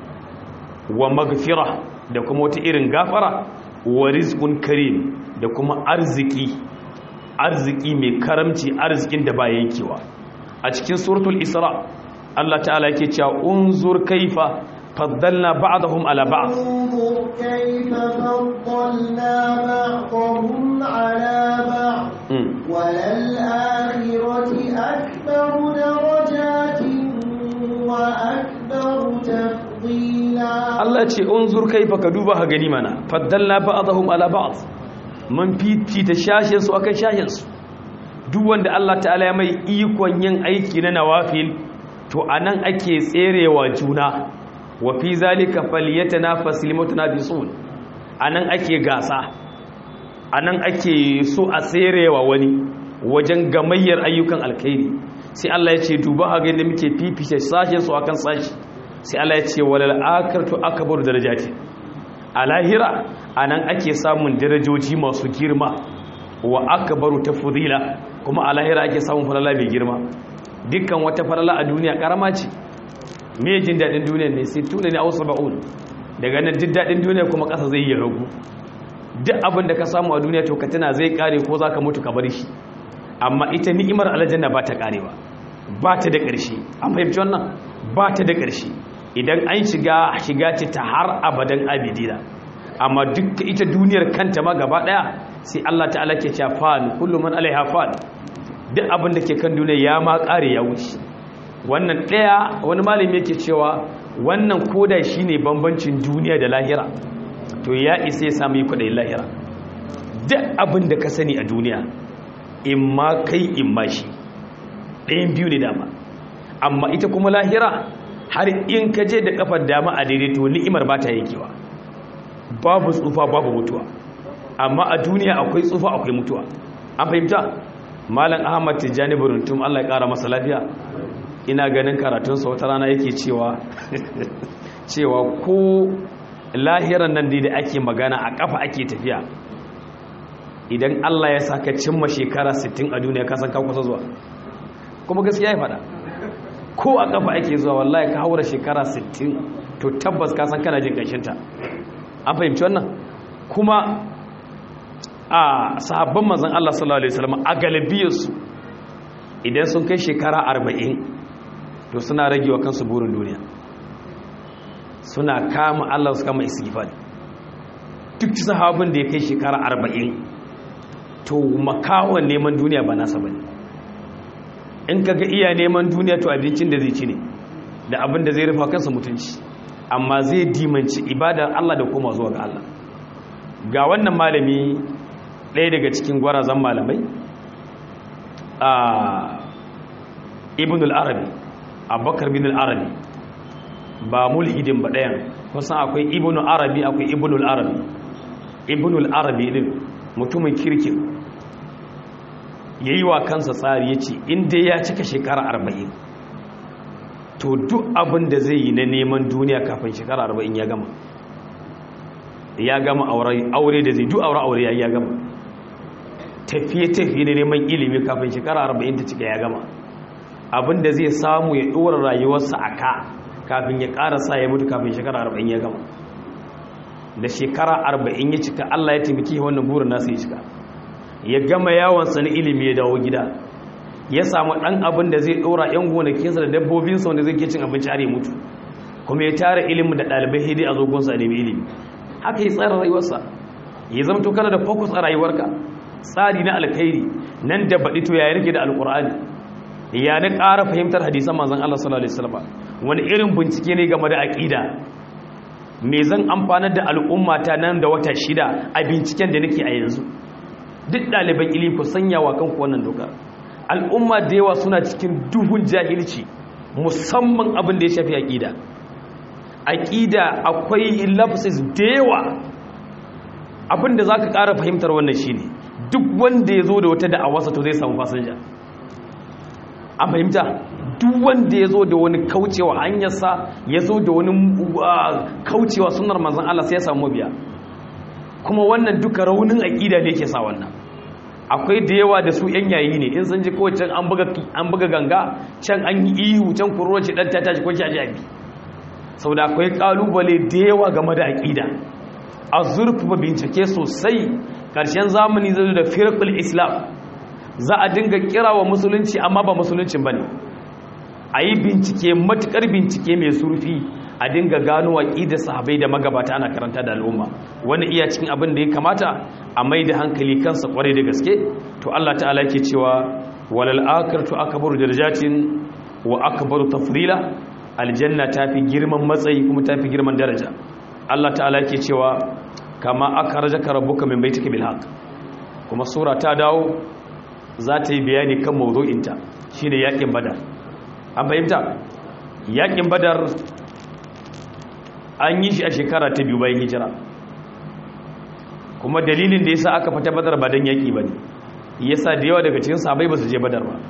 wa maghfira da kuma wata irin gafara wa rizqun karim da kuma arziki arziki mai karamci arzikin da ba yankewa a cikin suratul isra Allah ta'ala yake cewa unzur kaifa faddalna ba'dahum ala ba'd انظر كيف فضلنا بعضهم على بعض وللآخرة أكبر درجات وأكبر تفضيلا Allah ce unzur kaifa ka duba ha gani mana faddalna ba'dahum ala ba'd mun fifita shashin su akan shashin su duk wanda Allah ta'ala ya mai ikon yin aiki na nawafil to anan ake tserewa juna wa fi zalika falyatanafasul mutanafisun anan ake gasa anan ake so a tserewa wani wajen gamayyar ayyukan alkhairi sai Allah ya ce duba ha gani muke fifita sashin su akan sashi sai Allah ya ce walal akartu akbaru darajati a lahira anan ake samun darajoji masu girma wa akbaru tafdila kuma a lahira ake samun falala mai girma dukkan wata falala a duniya karama ce me jin dadin duniya ne sai tuna ne a ba'un daga nan duk dadin duniya kuma kasa zai yi ragu duk abin da ka samu a duniya to ka tana zai kare ko zaka mutu ka bar shi amma ita ni'imar aljanna ba ta karewa ba ta da ƙarshe an fahimci wannan ba ta da ƙarshe idan an shiga shiga ce ta har abadan abidina amma duk ita duniyar kanta ma gaba daya sai Allah ta'ala ke cewa fan kullu man alaiha fan duk abin da ke kan duniya ya ma kare ya wuce wannan daya wani malami yake cewa wannan koda shine bambancin duniya da lahira to ya isa ya samu kudayin lahira duk abin da ka sani a duniya in ma kai in ma shi ɗayan biyu ne dama amma ita kuma lahira har in ka je da kafar dama a daidaito ni'imar ba ta yankewa babu tsufa babu mutuwa amma a duniya akwai tsufa akwai mutuwa an fahimta malam ahmad tijjani buruntum allah ya kara masa lafiya ina ganin karatunsa wata rana yake cewa cewa ko lahiran nan da ake magana a kafa ake tafiya idan allah ya saka cimma shekara 60 a duniya kasan ka kusa zuwa kuma gaskiya ya faɗa ko a kafa ake zuwa wallahi ka haura shekara 60 to tabbas ka san kana jin ƙanshinta an fahimci wannan kuma a sahabban manzon Allah sallallahu alaihi wasallam a galibiyarsu idan sun kai shekara 40 to suna ragewa kansu burin duniya suna kama Allah su kama istighfar duk sahabin da ya kai shekara 40 to makawan neman duniya ba nasa bane in kaga iya neman duniya to abincin da zai ci ne da abin da zai rufa kansa mutunci amma zai dimanci ibadar Allah da koma zuwa ga Allah ga wannan malami ɗaya daga cikin gwarazan malamai a ibn al-arabi abubakar bin al-arabi ba mulhidin ba ɗayan kusan akwai ibn al-arabi akwai ibn al-arabi ibn al-arabi din mutumin kirkin ya yi wa kansa tsari ya ce inda ya cika shekara arba'in to duk abin da zai yi na neman duniya kafin shekara arba'in ya gama ya gama aure da zai duk aure aure ya gama tafiye-tafiye na neman ilimi kafin shekara arba'in ta cika ya gama abin da zai samu ya ɗora rayuwarsa a ka kafin ya ƙarasa ya mutu kafin shekara arba'in ya gama da shekara arba'in ya cika allah ya taimaki wannan burin nasa ya cika ya gama yawonsa na ilimi ya dawo gida ya samu ɗan abin da zai ɗora 'yan gonakinsa da dabbobinsa wanda zai ke cin abinci har ya mutu kuma ya tara ilimin da ɗalibai hidi a zogonsa a nemi ilimi haka ya tsara rayuwarsa ya zama to kana da focus a rayuwarka tsari na alkhairi nan da baɗi to ya rike da alƙur'ani ya na ƙara fahimtar hadisan manzon Allah sallallahu alaihi wasallam wani irin bincike ne game da aqida me zan amfanar da al'ummata nan da wata shida a binciken da nake a yanzu duk ɗaliban ilimi ku sanya wa kanku wannan doka al'umma da yawa suna cikin duhun jahilci musamman abin da ya shafi aƙida aƙida akwai lafsis da yawa abin da za ka ƙara fahimtar wannan shi ne duk wanda ya zo da wata da'awarsa to zai samu fasinja an fahimta duk wanda ya zo da wani kaucewa hanyarsa ya zo da wani kaucewa sunar manzan Allah sai ya samu mabiya kuma wannan duka raunin aƙida ne ke sa wannan akwai da yawa da su yan yayi ne in sun ji kawai can an buga ganga can an yi ihu can kuroro ce dan ta tashi ko shaji abi saboda akwai kalubale da yawa game da aqida a zurfafa bincike sosai karshen zamani zai da firqul islam za a dinga kira wa musulunci amma ba musuluncin bane a yi bincike matukar bincike mai surfi a dinga gano aqida sahabbai da magabata ana karanta da al'umma wani iya cikin abin da ya kamata a mai da hankali kansa kwarai da gaske to Allah ta'ala yake cewa walal akhiratu akbaru darajatin wa akbaru tafdila aljanna tafi girman matsayi kuma tafi girman daraja Allah ta'ala yake cewa kama akhrajaka rabbuka min baitika bil haqq kuma sura ta dawo za ta yi bayani kan mawdu'inta shine yakin badar an fahimta yakin badar an yi shi a shekara ta biyu bayan hijira kuma dalilin da yasa aka fita badar ba dan yaki bane yasa da yawa daga cikin sahabbai ba su je badar ba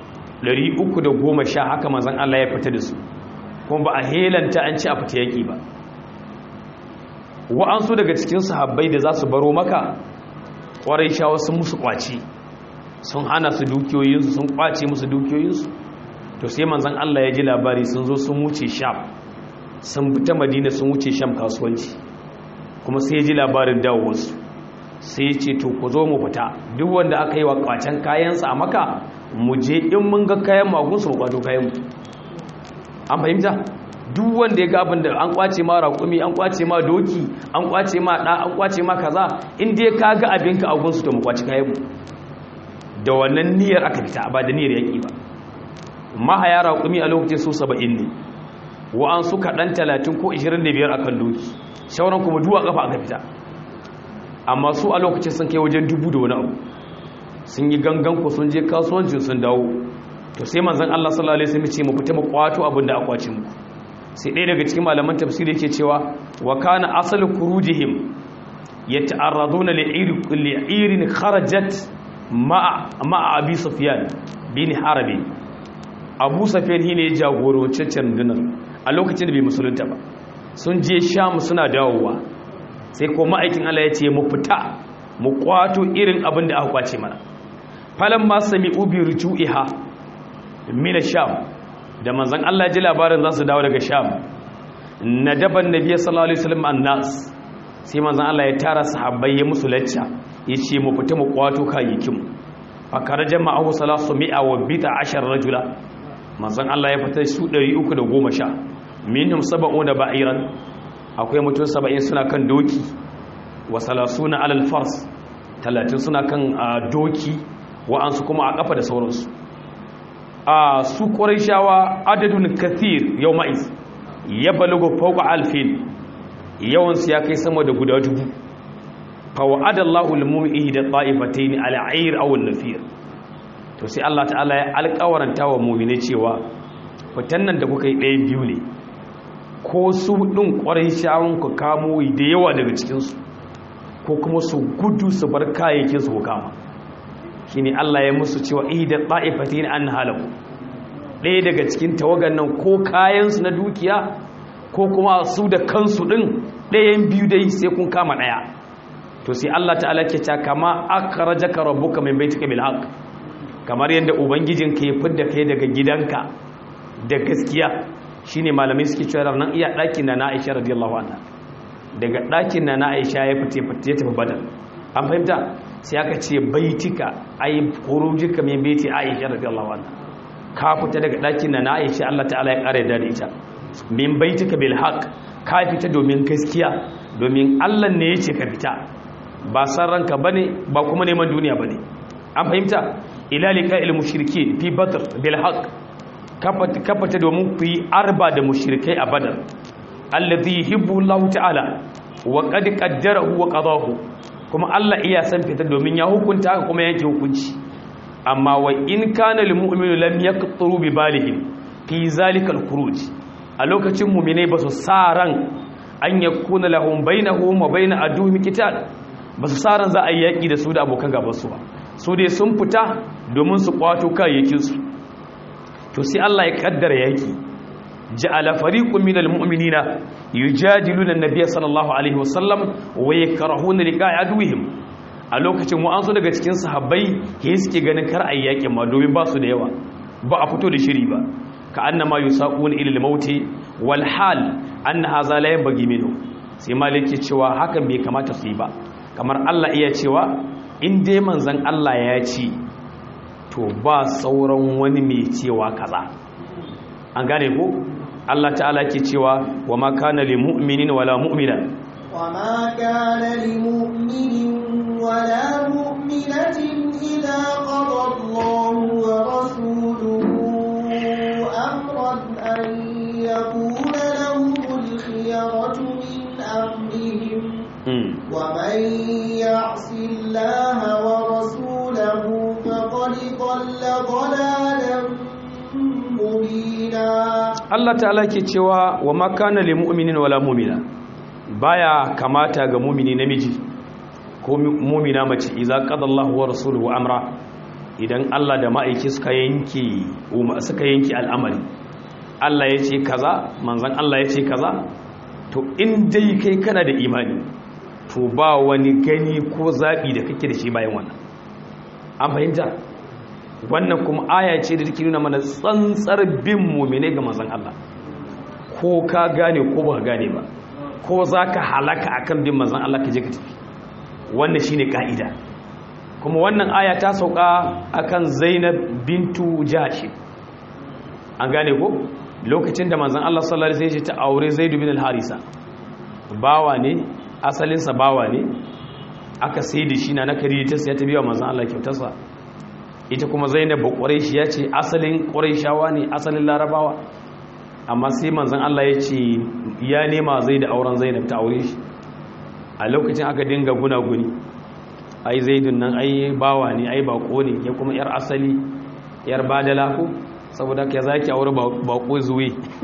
310 haka manzon Allah ya fita da su kuma ba a helanta an ci a fita yaki ba wa'ansu daga cikin sahabbai da za su baro maka kwarai shawa sun musu kwaci sun hana su dukiyoyinsu sun kwace musu dukiyoyinsu to sai manzon Allah ya ji labari sun zo sun wuce sham sun fita madina sun wuce sham kasuwanci kuma sai ya ji labarin dawowarsu sai ya ce to ku zo mu fita duk wanda aka yi wa kwacen kayansa a maka mu je in mun ga kayan magunsu mu kwato kayan mu an fahimta duk wanda ya ga abin da an kwace ma raƙumi an kwace ma doki an kwace ma ɗa an kwace ma kaza in dai ka ga abinka a gunsu to mu kwaci kayan mu da wannan niyyar aka fita ba da niyyar yaƙi ba mahaya raƙumi a lokacin su saba'in ne wa'an su kaɗan talatin ko ishirin da biyar a kan doki shauran kuma duwa ƙafa aka fita amma su a lokacin sun kai wajen dubu da wani abu sun yi gangan ku sun je kasuwancin sun dawo to sai manzon Allah sallallahu alaihi wasallam ce mu fita mu kwato abin da akwace mu sai ɗaya daga cikin malaman tafsiri yake cewa wa kana asal kurujihim yata'arraduna li'irin kharajat ma'a ma'a abi sufyan bin harabi abu sufyan shine ya jagoranci rundunar a lokacin da bai musulunta ba sun je sham suna dawowa sai ko ma'aikin Allah ya ce mu fita mu kwato irin abin da aka kwace mana falan ma sami ubi ruju'iha min sham da manzon Allah ji labarin za su dawo daga sham nadaban nabiy sallallahu alaihi wasallam annas sai manzon Allah ya tara sahabbai ya musu lacca yace mu fita mu kwato kayayyakin mu fakara jama'ahu salasu mi'a wa bita ashar rajula manzon Allah ya fita su 310 minhum sab'una ba'iran akwai mutum 70 suna kan doki wa salasuna alal fars 30 suna kan doki wa'ansu kuma a kafa da sauransu a su shawa adadun kathir yau ma'iz ya balago fauka alfin yawansu ya kai sama da guda dubu fawa'adallahu al-mumi'i da ta'ifatain al-ayr aw an-nafir to sai Allah ta'ala ya alƙawaranta wa mu'mini cewa fitan nan da kuka yi ɗaya biyu ne ko su ɗin ƙwarai shawun ku kamo da yawa daga cikinsu ko kuma su gudu su bar kayayyakin su kama shine Allah ya musu cewa ihda ta'ifatin an halaku ɗaya daga cikin tawagan nan ko kayansu na dukiya ko kuma su da kansu ɗin ɗayan biyu dai sai kun kama ɗaya to sai Allah ta'ala ke ta kama akhrajaka rabbuka min baitika bil haqq kamar yadda ubangijinka ya fidda kai daga gidanka da gaskiya shine malamai suke cewa nan iya ɗakin na Aisha radiyallahu anha daga ɗakin na Aisha ya fite fite ya tafi badal an fahimta sai aka ce baitika ay khurujika min baiti Aisha radiyallahu anha ka fita daga ɗakin na Aisha Allah ta'ala ya kare da ita min baitika bil haqq ka fita domin gaskiya domin Allah ne yace ka fita ba san ranka bane ba kuma neman duniya bane an fahimta ila liqa'il mushrikin fi badr bil haqq kafata domin ku yi arba da mushrikai a badar allazi yuhibbu Allah ta'ala wa qad qaddarahu wa qadahu kuma Allah iya san fita domin ya hukunta haka kuma yake hukunci amma wa in kana lil mu'minu lam yaqturu bi balihim fi zalika al khuruj a lokacin mu'minai ba su sa ran an yakuna lahum bainahum wa bain aduhum qital ba su sa ran za a yi yaki da su da abokan gaban su ba su dai sun fita domin su kwato kayayyakin su to sai Allah ya kaddara yaki ja'ala fariqun minal mu'minina yujadiluna an-nabiy sallallahu alaihi wasallam wa yakrahuna liqa'a aduwihim a lokacin wa'ansu daga cikin sahabbai ke suke ganin kar ayi yakin ma domin ba su da yawa ba a fito da shiri ba ka annama yusaquna ila al-maut wal hal anna hadha la yanbaghi minhu sai maliki cewa hakan bai kamata su yi ba kamar Allah iya cewa in dai manzon Allah ya ce to ba sauran wani mai cewa kaza an gane ko Allah ta'ala ke cewa wa ma kana lil mu'minin wala mu'mina wa ma kana lil mu'minin wala mu'minatin idza qada Allahu wa rasuluhu amran an yakuna lahumul khiyaratu min amrihim wa man ya'si Allah wa rasulahu فقد ضل ضلالا مبينا Allah ta'ala ke cewa wa ma kana lil mu'minin wala mu'mina baya kamata ga mu'mini namiji ko mu'mina mace idza qada Allahu wa rasuluhu amra idan Allah da ma'aiki suka yanke suka yanke al'amari Allah ya ce kaza manzon Allah ya ce kaza to in dai kai kana da imani to ba wani gani ko zabi da kake da shi bayan wannan an fahimta wannan kuma aya ce da take nuna mana tsantsar bin mumine ga manzon Allah ko ka gane ko ba gane ba ko zaka halaka akan bin manzon Allah ka je ka tafi wannan shine kaida kuma wannan aya ta sauka akan Zainab bintu Jahsh an gane ko lokacin da manzon Allah sallallahu alaihi wasallam ya ce ta aure Zaid bin al-Harisa bawa ne asalinsa bawa ne aka sai da shi na na kari ta sai ta biya manzon Allah kyautarsa ita kuma Zainab Quraish ya ce asalin Quraishawa ne asalin Larabawa amma sai manzon Allah ya ce ya nema Zaid auren Zainab ta aure shi a lokacin aka dinga gunaguni ai Zaidun nan ai bawa ne ai bako ne ya kuma yar asali yar badala ko saboda ka zaki aure bako zuwe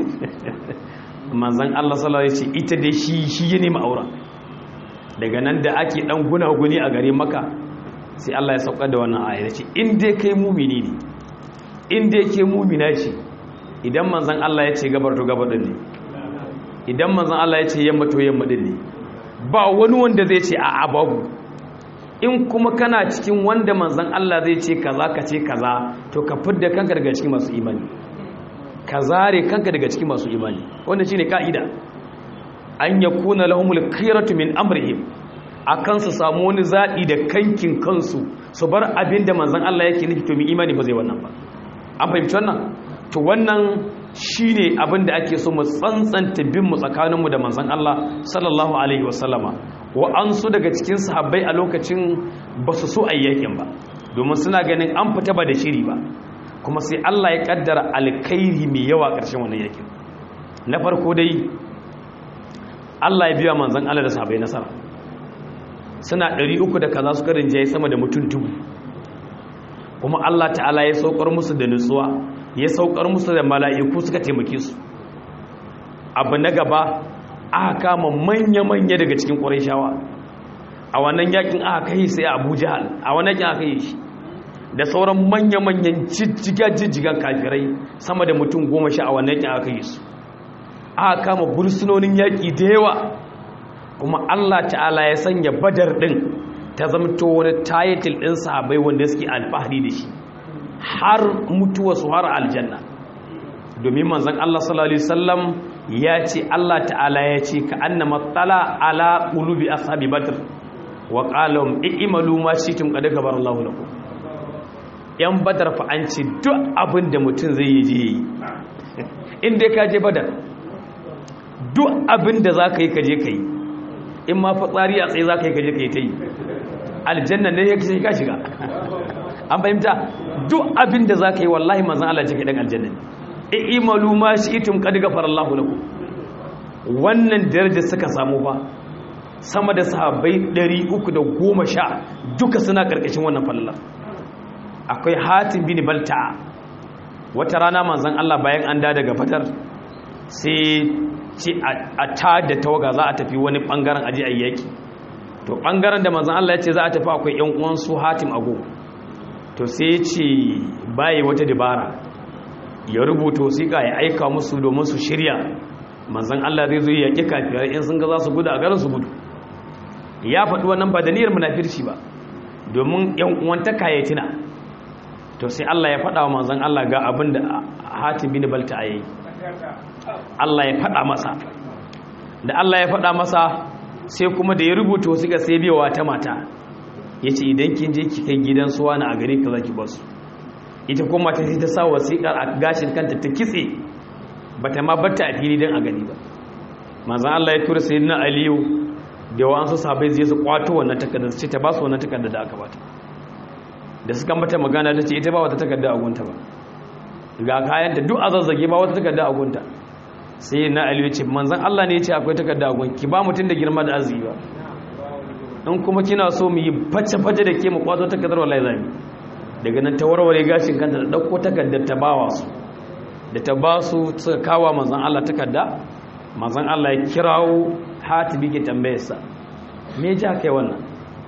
manzon Allah sallallahu alaihi wasallam ya ce ita dai shi shi ya nema auren daga nan da ake dan gunaguni a gare maka sai Allah ya saukar da wannan aya ce in dai kai mumini ne in dai ke mumina ce idan manzon Allah ya ce gabar to gabar din ne idan manzon Allah ya ce yamma to yamma din ne ba wani wanda zai ce a'a babu in kuma kana cikin wanda manzon Allah zai ce kaza ka ce kaza to ka fidda kanka daga cikin masu imani ka zare kanka daga cikin masu imani wannan shine kaida an yakuna lahumul khiyaratu min amrihim akan su samu wani zaɓi da kankin kansu su bar abin da manzan Allah yake nufi to mi imani ba zai wannan ba an fahimci wannan to wannan shine abin da ake so mu tsantsanta bin mu tsakaninmu da manzan Allah sallallahu alaihi wasallama wa an su daga cikin sahabbai a lokacin ba su so ayyakin ba domin suna ganin an fita ba da shiri ba kuma sai Allah ya kaddara alkhairi mai yawa ƙarshen wannan yakin na farko dai Allah ya biya manzan Allah da sahabbai nasara suna ɗari uku da kaza suka rinjaye sama da mutum dubu kuma Allah ta'ala ya saukar musu da nutsuwa ya saukar musu da mala'iku suka taimake su abu na gaba aka kama manya-manya daga cikin ƙwarishawa a wannan yakin aka kai sai abu jihal a wannan yakin aka yi shi da sauran manya-manyan jijjiga-jijjigan kafirai sama da mutum goma sha a wannan yakin aka yi su aka kama bursunonin yaƙi da yawa kuma Allah ta'ala ya sanya badar ɗin ta zamto wani tayitil ɗin sahabai wanda suke alfahari da shi har mutuwa su har aljanna domin manzan Allah sallallahu Alaihi wasallam ya ce Allah ta'ala ya ce ka annama tsala ala ƙulubi ashabi badr wa ƙalon i'imalu ma shi tun ƙada gabar Allah laku ‘yan badar fa an ce duk abin da mutum zai yi je yi inda ka je badar duk abin da za ka yi ka je ka yi in ma fitsari a tsaye za ka yi kaje ka yi ta yi aljanna ne ya kashe ka shiga an fahimta duk abin da za ka yi wallahi manzan Allah ce ka ɗan aljanna ne e imalu ma shi itum kad gafara Allah lakum wannan daraja suka samu ba sama da sahabbai 310 duka suna karkashin wannan falala akwai hatim bin balta wata rana manzan Allah bayan an da daga fatar sai ce a ta da tawaga za a tafi wani bangaren aji a yaki to bangaren da manzan Allah ya ce za a tafi akwai yan uwansu hatim ago to sai ya ce baye wata dabara ya rubuta wasiƙa ya aika musu domin su shirya manzan Allah zai zo ya yaƙi kafirai in sun ga za su gudu a garin su gudu ya faɗi wannan ba da niyyar munafirci ba domin yan uwan ta kayatina to sai Allah ya faɗa wa manzan Allah ga abin da hatim bin balta yayi Allah ya faɗa masa da Allah ya faɗa masa sai kuma da ya rubuta wasu ga sai biyawa ta mata ya ce idan kin je ki kai gidan suwa na a gare ka za ki basu ita kuma ta sai ta sa wasiƙar a gashin kanta ta kitse ba ta ma batta a fili don a gani ba manzan Allah ya tura sai na aliyu da wa'ansu sahabai zai su kwato wannan takardar ce ta ba su wannan takardar da aka bata da suka mata magana ta ce ita ba wata takardar a gunta ba ga kayan da duk a zazzage ba wata takardar a gunta sai na aliyu ce manzan Allah ne ya ce akwai takarda gun ki ba mutum da girma da arziki ba in kuma kina so mu yi face-face da ke mu kwato takardar wallahi zami daga nan ta warware gashin kanta da ɗauko takardar ta bawa su da ta ba su suka kawo manzan Allah takarda manzan Allah ya kirawo hatibi ke tambayarsa me ja kai wannan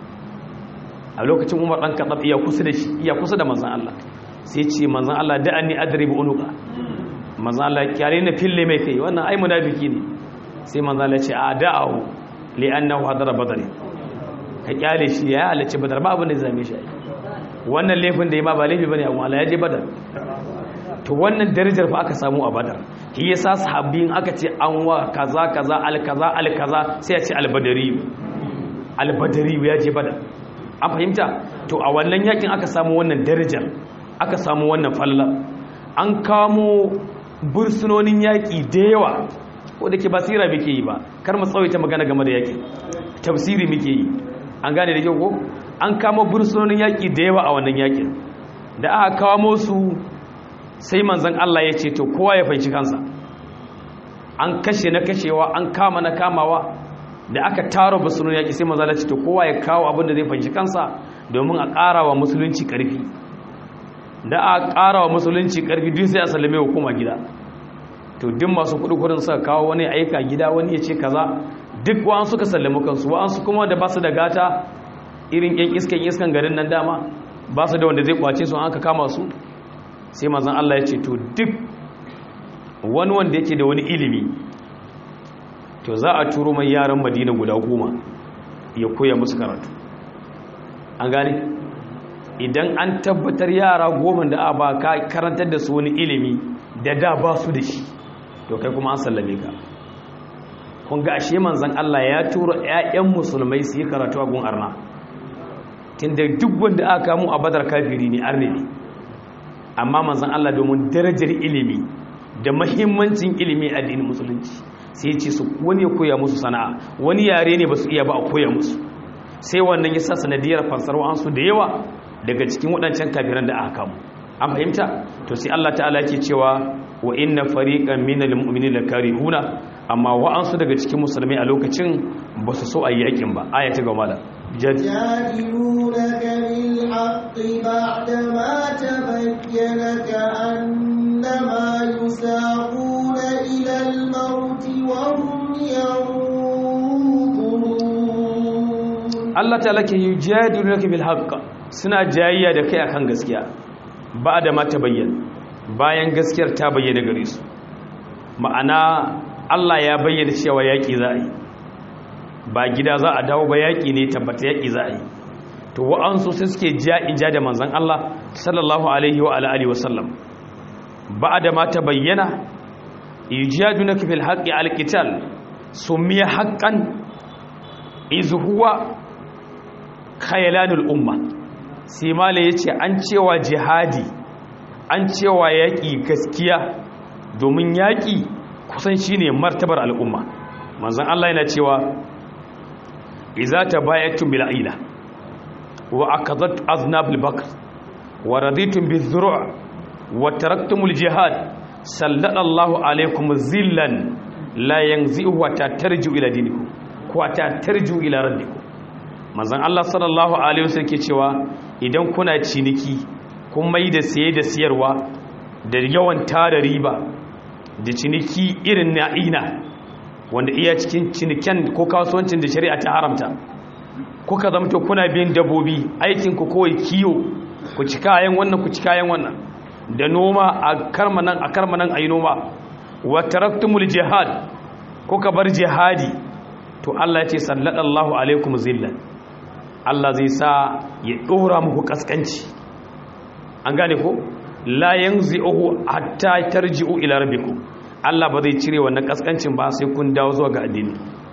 a lokacin umar ɗan kaɗaf iya kusa da shi iya kusa da manzan Allah sai ce manzan Allah da an ni adribu unuka manzan Allah kyare na fille mai kai wannan ai munafiki ne sai manzan Allah ce a da'ahu li annahu hadara badr ka kyale shi ya halarci badar ba abin da zame shi wannan laifin da ya ma ba laifi bane amma Allah ya je badar to wannan darajar fa aka samu a badar shi yasa sahabbiin aka ce an wa kaza kaza al kaza al kaza sai ya ce al badari al badari ya je badar an fahimta to a wannan yakin aka samu wannan darajar aka samu wannan falla an kamo bursunonin yaƙi da yawa ko da ke basira muke yi ba kar mu tsawaita magana game da yaƙi tafsiri muke yi an gane da kyau ko an kama bursunonin yaƙi da yawa a wannan yaƙin da aka kawo su sai manzon Allah ya ce to kowa ya fanci kansa an kashe na kashewa an kama na kamawa da aka taro bursunonin yaƙi sai manzon Allah ya ce to kowa ya kawo abin da zai fanci kansa domin a ƙara wa musulunci ƙarfi da a ƙara wa musulunci ƙarfi duk sai a sallame hukuma gida to duk masu kudin suka kawo wani aika gida wani ya ce kaza duk wa'an suka sallama kansu wa'an su kuma da ba su da gata irin yan iskan iskan garin nan dama ba su da wanda zai kwace su an aka kama su sai mazan Allah ya ce to duk wani wanda yake da wani ilimi to za a turo mai yaran madina guda goma ya koya musu karatu an gane idan an tabbatar yara goma da a ba ka karantar da su wani ilimi da da ba su da shi to kai kuma an sallame ka kun ga ashe manzon Allah ya tura ƴaƴan musulmai su yi karatu a gun arna tunda duk wanda aka kamo a badar kafiri ne arne ne amma manzon Allah domin darajar ilimi da mahimmancin ilimi a addinin musulunci sai ya ce su wani ya koya musu sana'a wani yare ne ba su iya ba a koya musu sai wannan ya sa sanadiyar fansar wa'ansu da yawa daga cikin waɗancan kafiran da aka kamo an fahimta to sai Allah ta'ala yake cewa wa inna fariqan minal mu'minina lakarihuna amma wa'ansu daga cikin musulmai a lokacin ba su so ayi yakin ba aya ta gaba da يجادلونك بالحق بعدما تبين كأنما يساقون إلى الموت وهم ينظرون Allah ta'ala ke yujadilunaka bil haqq suna jayayya da kai akan gaskiya ba da ma ta bayyana bayan gaskiyar ta bayyana gare su ma'ana Allah ya bayyana cewa yaƙi za a yi ba gida za a dawo ba yaƙi ne tabbata yaƙi za a yi to wa'ansu sai suke ja in ja da manzan Allah sallallahu alaihi wa alihi wasallam ba da ma ta bayyana yujadunaka fil haqqi alqital sumiya haqqan iz huwa khayalanul umma sai mala yace an cewa jihadi an cewa yaƙi gaskiya domin yaƙi kusan shine martabar al'umma manzon Allah yana cewa idza tabayatum bil aila wa akadat aznab al bakr wa raditum biz zuru' wa taraktumul jihad sallallahu alaykum zillan la yanzi'u wa tatarju ila dinikum ko tatarju ila rabbikum manzon Allah sallallahu alaihi wasallam ke cewa idan kuna ciniki kun mai da siye da siyarwa da yawan tara riba da ciniki irin na ina wanda iya cikin ciniken ko kasuwancin da shari'a ta haramta kuka zamto kuna biyan dabobi aikin ku kawai kiyo ku ci kayan wannan ku ci kayan wannan da noma a karmanan a karmanan ayi noma wa taraktumul jihad kuka bar jihadi to Allah ya ce sallallahu alaikum zillan Allah zai sa ya dora muku kaskanci an gane ko la yanzi'uhu hatta tarji'u ila rabbikum Allah ba zai cire wannan kaskancin ba sai kun dawo zuwa ga addini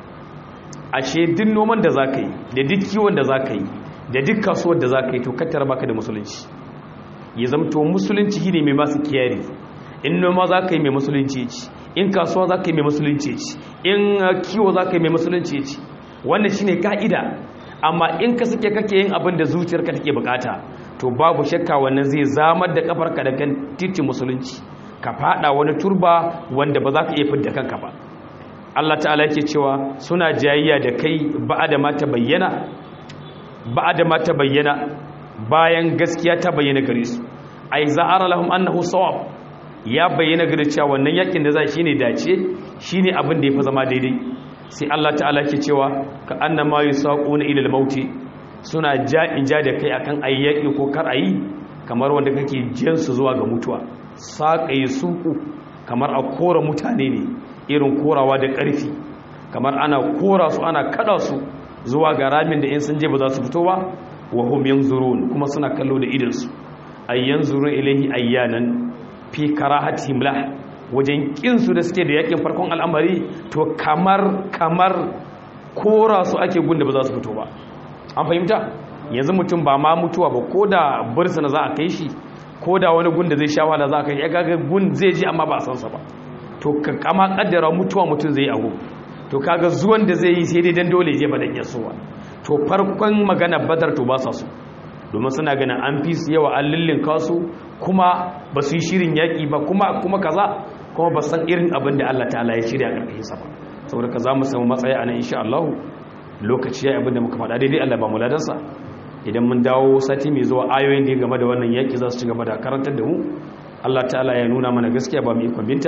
ashe duk noman da zaka yi da duk kiwon da zaka yi da duk kasuwar da zaka yi to kattar baka da musulunci ya zamto musulunci shine mai masu kiyari in noma zaka yi mai musulunci ci in kasuwa zaka yi mai musulunci ci in kiwo zaka yi mai musulunci ci wannan shine ka'ida amma in ka suke kake yin abin da zuciyarka take bukata to babu shakka wannan zai zamar da kafarka da kan titin musulunci ka fada wani turba wanda ba za ka iya fidda kanka ba Allah ta'ala yake cewa suna jayayya da kai ba'ada ma ta bayyana ba'ada ma ta bayyana bayan gaskiya ta bayyana gare su ai za'ara lahum annahu sawab ya bayyana gare cewa wannan yakin da za shine dace shine abin da yafi zama daidai sai Allah ta'ala ke cewa ka annama yusaquna ila al-mauti suna ja in ja da kai akan ayyaki ko kar ayi kamar wanda kake jiyan su zuwa ga mutuwa saƙaye suku kamar a kora mutane ne irin korawa da ƙarfi kamar ana kora su ana kada su zuwa ga ramin da in sun je ba za su fito ba wa hum yanzurun kuma suna kallo da idansu ay yanzurun ilaihi ayyanan fi karahatihim lah wajen kin su da suke da yakin farkon al'amari to kamar kamar kora su ake gunda ba za su fito ba an fahimta yanzu mutum ba ma mutuwa ba ko da bursuna za a kai shi ko da wani gun da zai sha wahala za ka ya gaga gun zai ji amma ba a san sa ba to ka kama kaddara mutuwa mutum zai yi abu to kaga zuwan da zai yi sai dai dan dole je ba dan yasowa to farkon magana badar to ba sa su domin suna ganin an fi su yawa an lullun kasu kuma ba su yi shirin yaƙi ba kuma kuma kaza kuma ba san irin abin da Allah ta'ala ya shirya ƙarƙashin sa ba saboda ka za mu samu matsayi a nan insha Allah lokaci ya abin da muka faɗa daidai Allah ba mu ladansa idan mun dawo sati mai zuwa ayoyin da ya game da wannan yaƙi za su ci gaba da karantar da mu Allah ta'ala ya nuna mana gaskiya ba mu ikon binta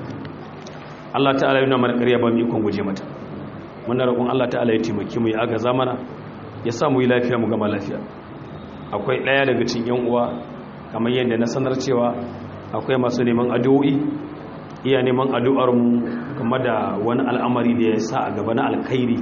Allah ta'ala ya nuna mana ƙarya ba mu ikon guje mata muna roƙon Allah ta'ala ya taimake mu ya agaza mana ya sa mu yi lafiya mu gama lafiya akwai ɗaya daga cikin yan uwa kamar yadda na sanar cewa akwai masu neman addu'o'i iya neman addu'ar mu game da wani al'amari da ya sa a gaba na alkhairi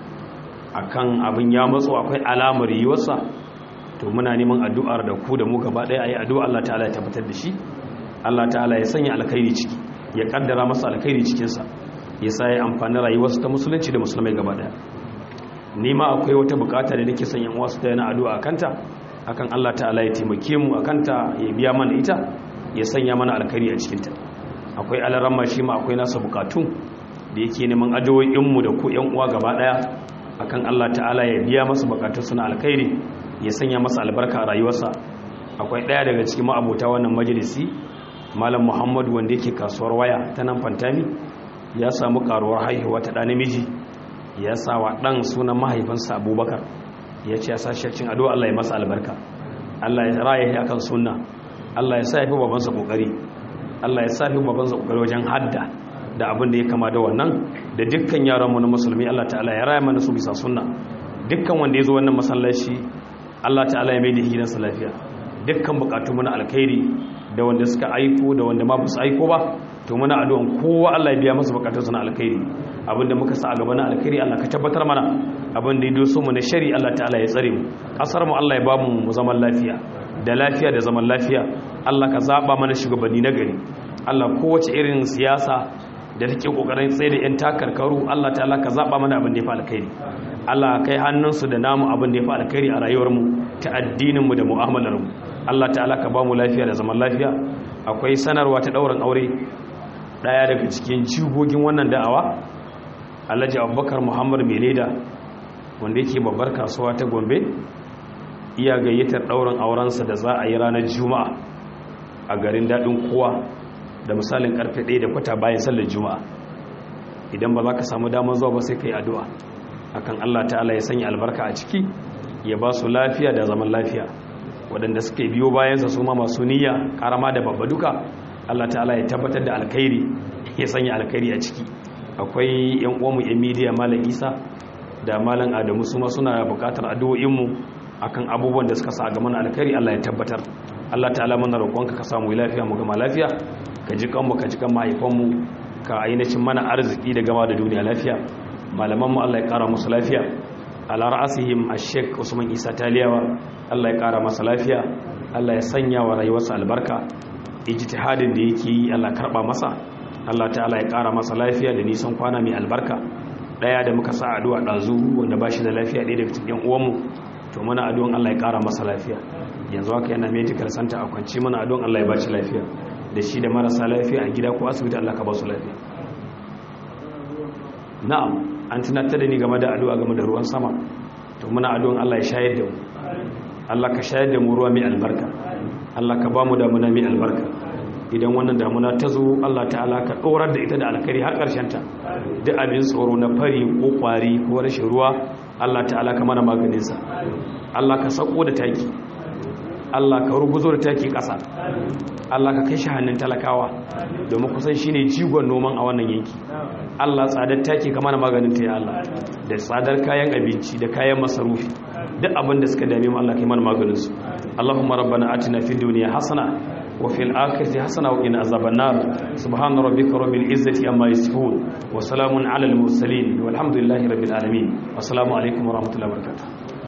akan abin ya matso akwai alamar yiwarsa to muna neman addu'ar da ku da mu gaba ɗaya ayi addu'a Allah ta'ala ya tabbatar da shi Allah ta'ala ya sanya alkhairi ciki ya kaddara masa alkhairi cikin sa ya sa ya amfani rayuwarsa ta musulunci da musulmai gaba ɗaya ni ma akwai wata bukata da nake son yan uwa su ta yana addu'a kanta akan Allah ta'ala ya taimake mu akanta ya biya mana ita ya sanya mana alkhairi a cikinta akwai alaramma shi ma akwai nasa bukatu da yake neman addu'o'inmu da ku yan uwa gaba daya akan Allah ta'ala ya biya masa bukatun suna alkhairi ya sanya masa albarka a rayuwarsa akwai daya daga cikin ma'abota wannan majalisi malam Muhammad wanda yake kasuwar waya ta nan Fantami ya samu karuwar haihuwa ta da namiji ya sa wa dan sunan mahaifinsa Abubakar ya ce ya sa shakcin addu'a Allah ya masa albarka Allah ya raya shi akan sunna Allah ya sa ya fi babansa kokari Allah ya sa fi babansa kokari wajen hadda da abin da ya kama da wannan da dukkan yaranmu na musulmi Allah ta'ala ya raya mana su bisa sunna dukkan wanda ya zo wannan masallaci Allah ta'ala ya mai da gidansa lafiya dukkan bukatu muna alkhairi da wanda suka aiko da wanda ma ba su aiko ba to muna addu'an kowa Allah ya biya masa bukatun na alkhairi abinda muka sa a gaba na alkhairi Allah ka tabbatar mana abinda ya doso mu na shari Allah ta'ala ya tsare mu kasar mu Allah ya ba mu zaman lafiya da lafiya da zaman lafiya Allah ka zaba mana shugabanni na gari Allah kowace irin siyasa da take kokarin tsaye da yan takarkaru Allah ta'ala ka zaba mana abin da ya fi alkhairi Allah kai hannunsu da namu abin da ya fi alkhairi a rayuwar mu ta addinin mu da mu'amalar mu Allah ta'ala ka ba mu lafiya da zaman lafiya akwai sanarwa ta daurin aure daya daga cikin jigogin wannan da'awa alhaji abubakar muhammad meleda wanda yake babbar kasuwa ta gombe iya gayyatar ɗaurin aurensa da za a yi ranar juma'a a garin daɗin kowa da misalin karfe 1 da kwata bayan sallar juma'a idan ba za ka samu damar zuwa ba sai ka yi addu'a akan allah ta'ala ya sanya albarka a ciki ya ba su lafiya da zaman lafiya waɗanda suke biyo bayansa su ma masu niyya karama da babba duka allah ta'ala ya tabbatar da alkhairi ya sanya alkhairi a ciki akwai yan uwanmu yan midiya malam isa da malam adamu su ma suna bukatar addu'o'inmu akan abubuwan da suka sa ga mana alkhairi Allah ya tabbatar Allah ta'ala mana roƙonka ka samu lafiya mu gama lafiya ka ji kanmu ka ji kan mahaifanmu ka ainihin mana arziki da gama da duniya lafiya malaman mu Allah ya ƙara musu lafiya ala ra'asihim ash-sheikh Usman Isa Taliyawa Allah ya ƙara masa lafiya Allah ya sanya wa rayuwarsa albarka ijtihadin da yake yi Allah karba masa Allah ta'ala ya ƙara masa lafiya da nisan kwana mai albarka daya da muka sa addu'a dazu wanda bashi da lafiya ɗaya daga cikin uwanmu to muna addu'an Allah ya ƙara masa lafiya yanzu haka yana medical center a kwanci muna addu'an Allah ya bashi lafiya da shi da marasa lafiya a gida ko asibiti Allah ka ba su lafiya na'am an tunatar da ni game da addu'a game da ruwan sama to muna addu'an Allah ya shayar da mu Allah ka shayar da mu ruwa mai albarka Allah ka ba mu damuna mai albarka idan wannan damuna ta zo Allah ta'ala ka ɗorar da ita da alkari har ta duk abin tsoro na fari ko ƙwari ko rashin ruwa Allah ta'ala ka mana maganinsa Allah ka sako da taki Allah ka ruguzo da taki ƙasa Allah ka kai shi hannun talakawa domin kusan shine jigon noman a wannan yanki Allah tsadar taki ka mana maganin ta ya Allah da tsadar kayan abinci da kayan masarufi duk abin da suka dame mu Allah kai mana maganinsu Allahumma rabbana atina fid dunya hasana وفي الآخرة حسنة وقنا عذاب النار سبحان ربك رب العزة عما يصفون وسلام على المرسلين والحمد لله رب العالمين والسلام عليكم ورحمة الله وبركاته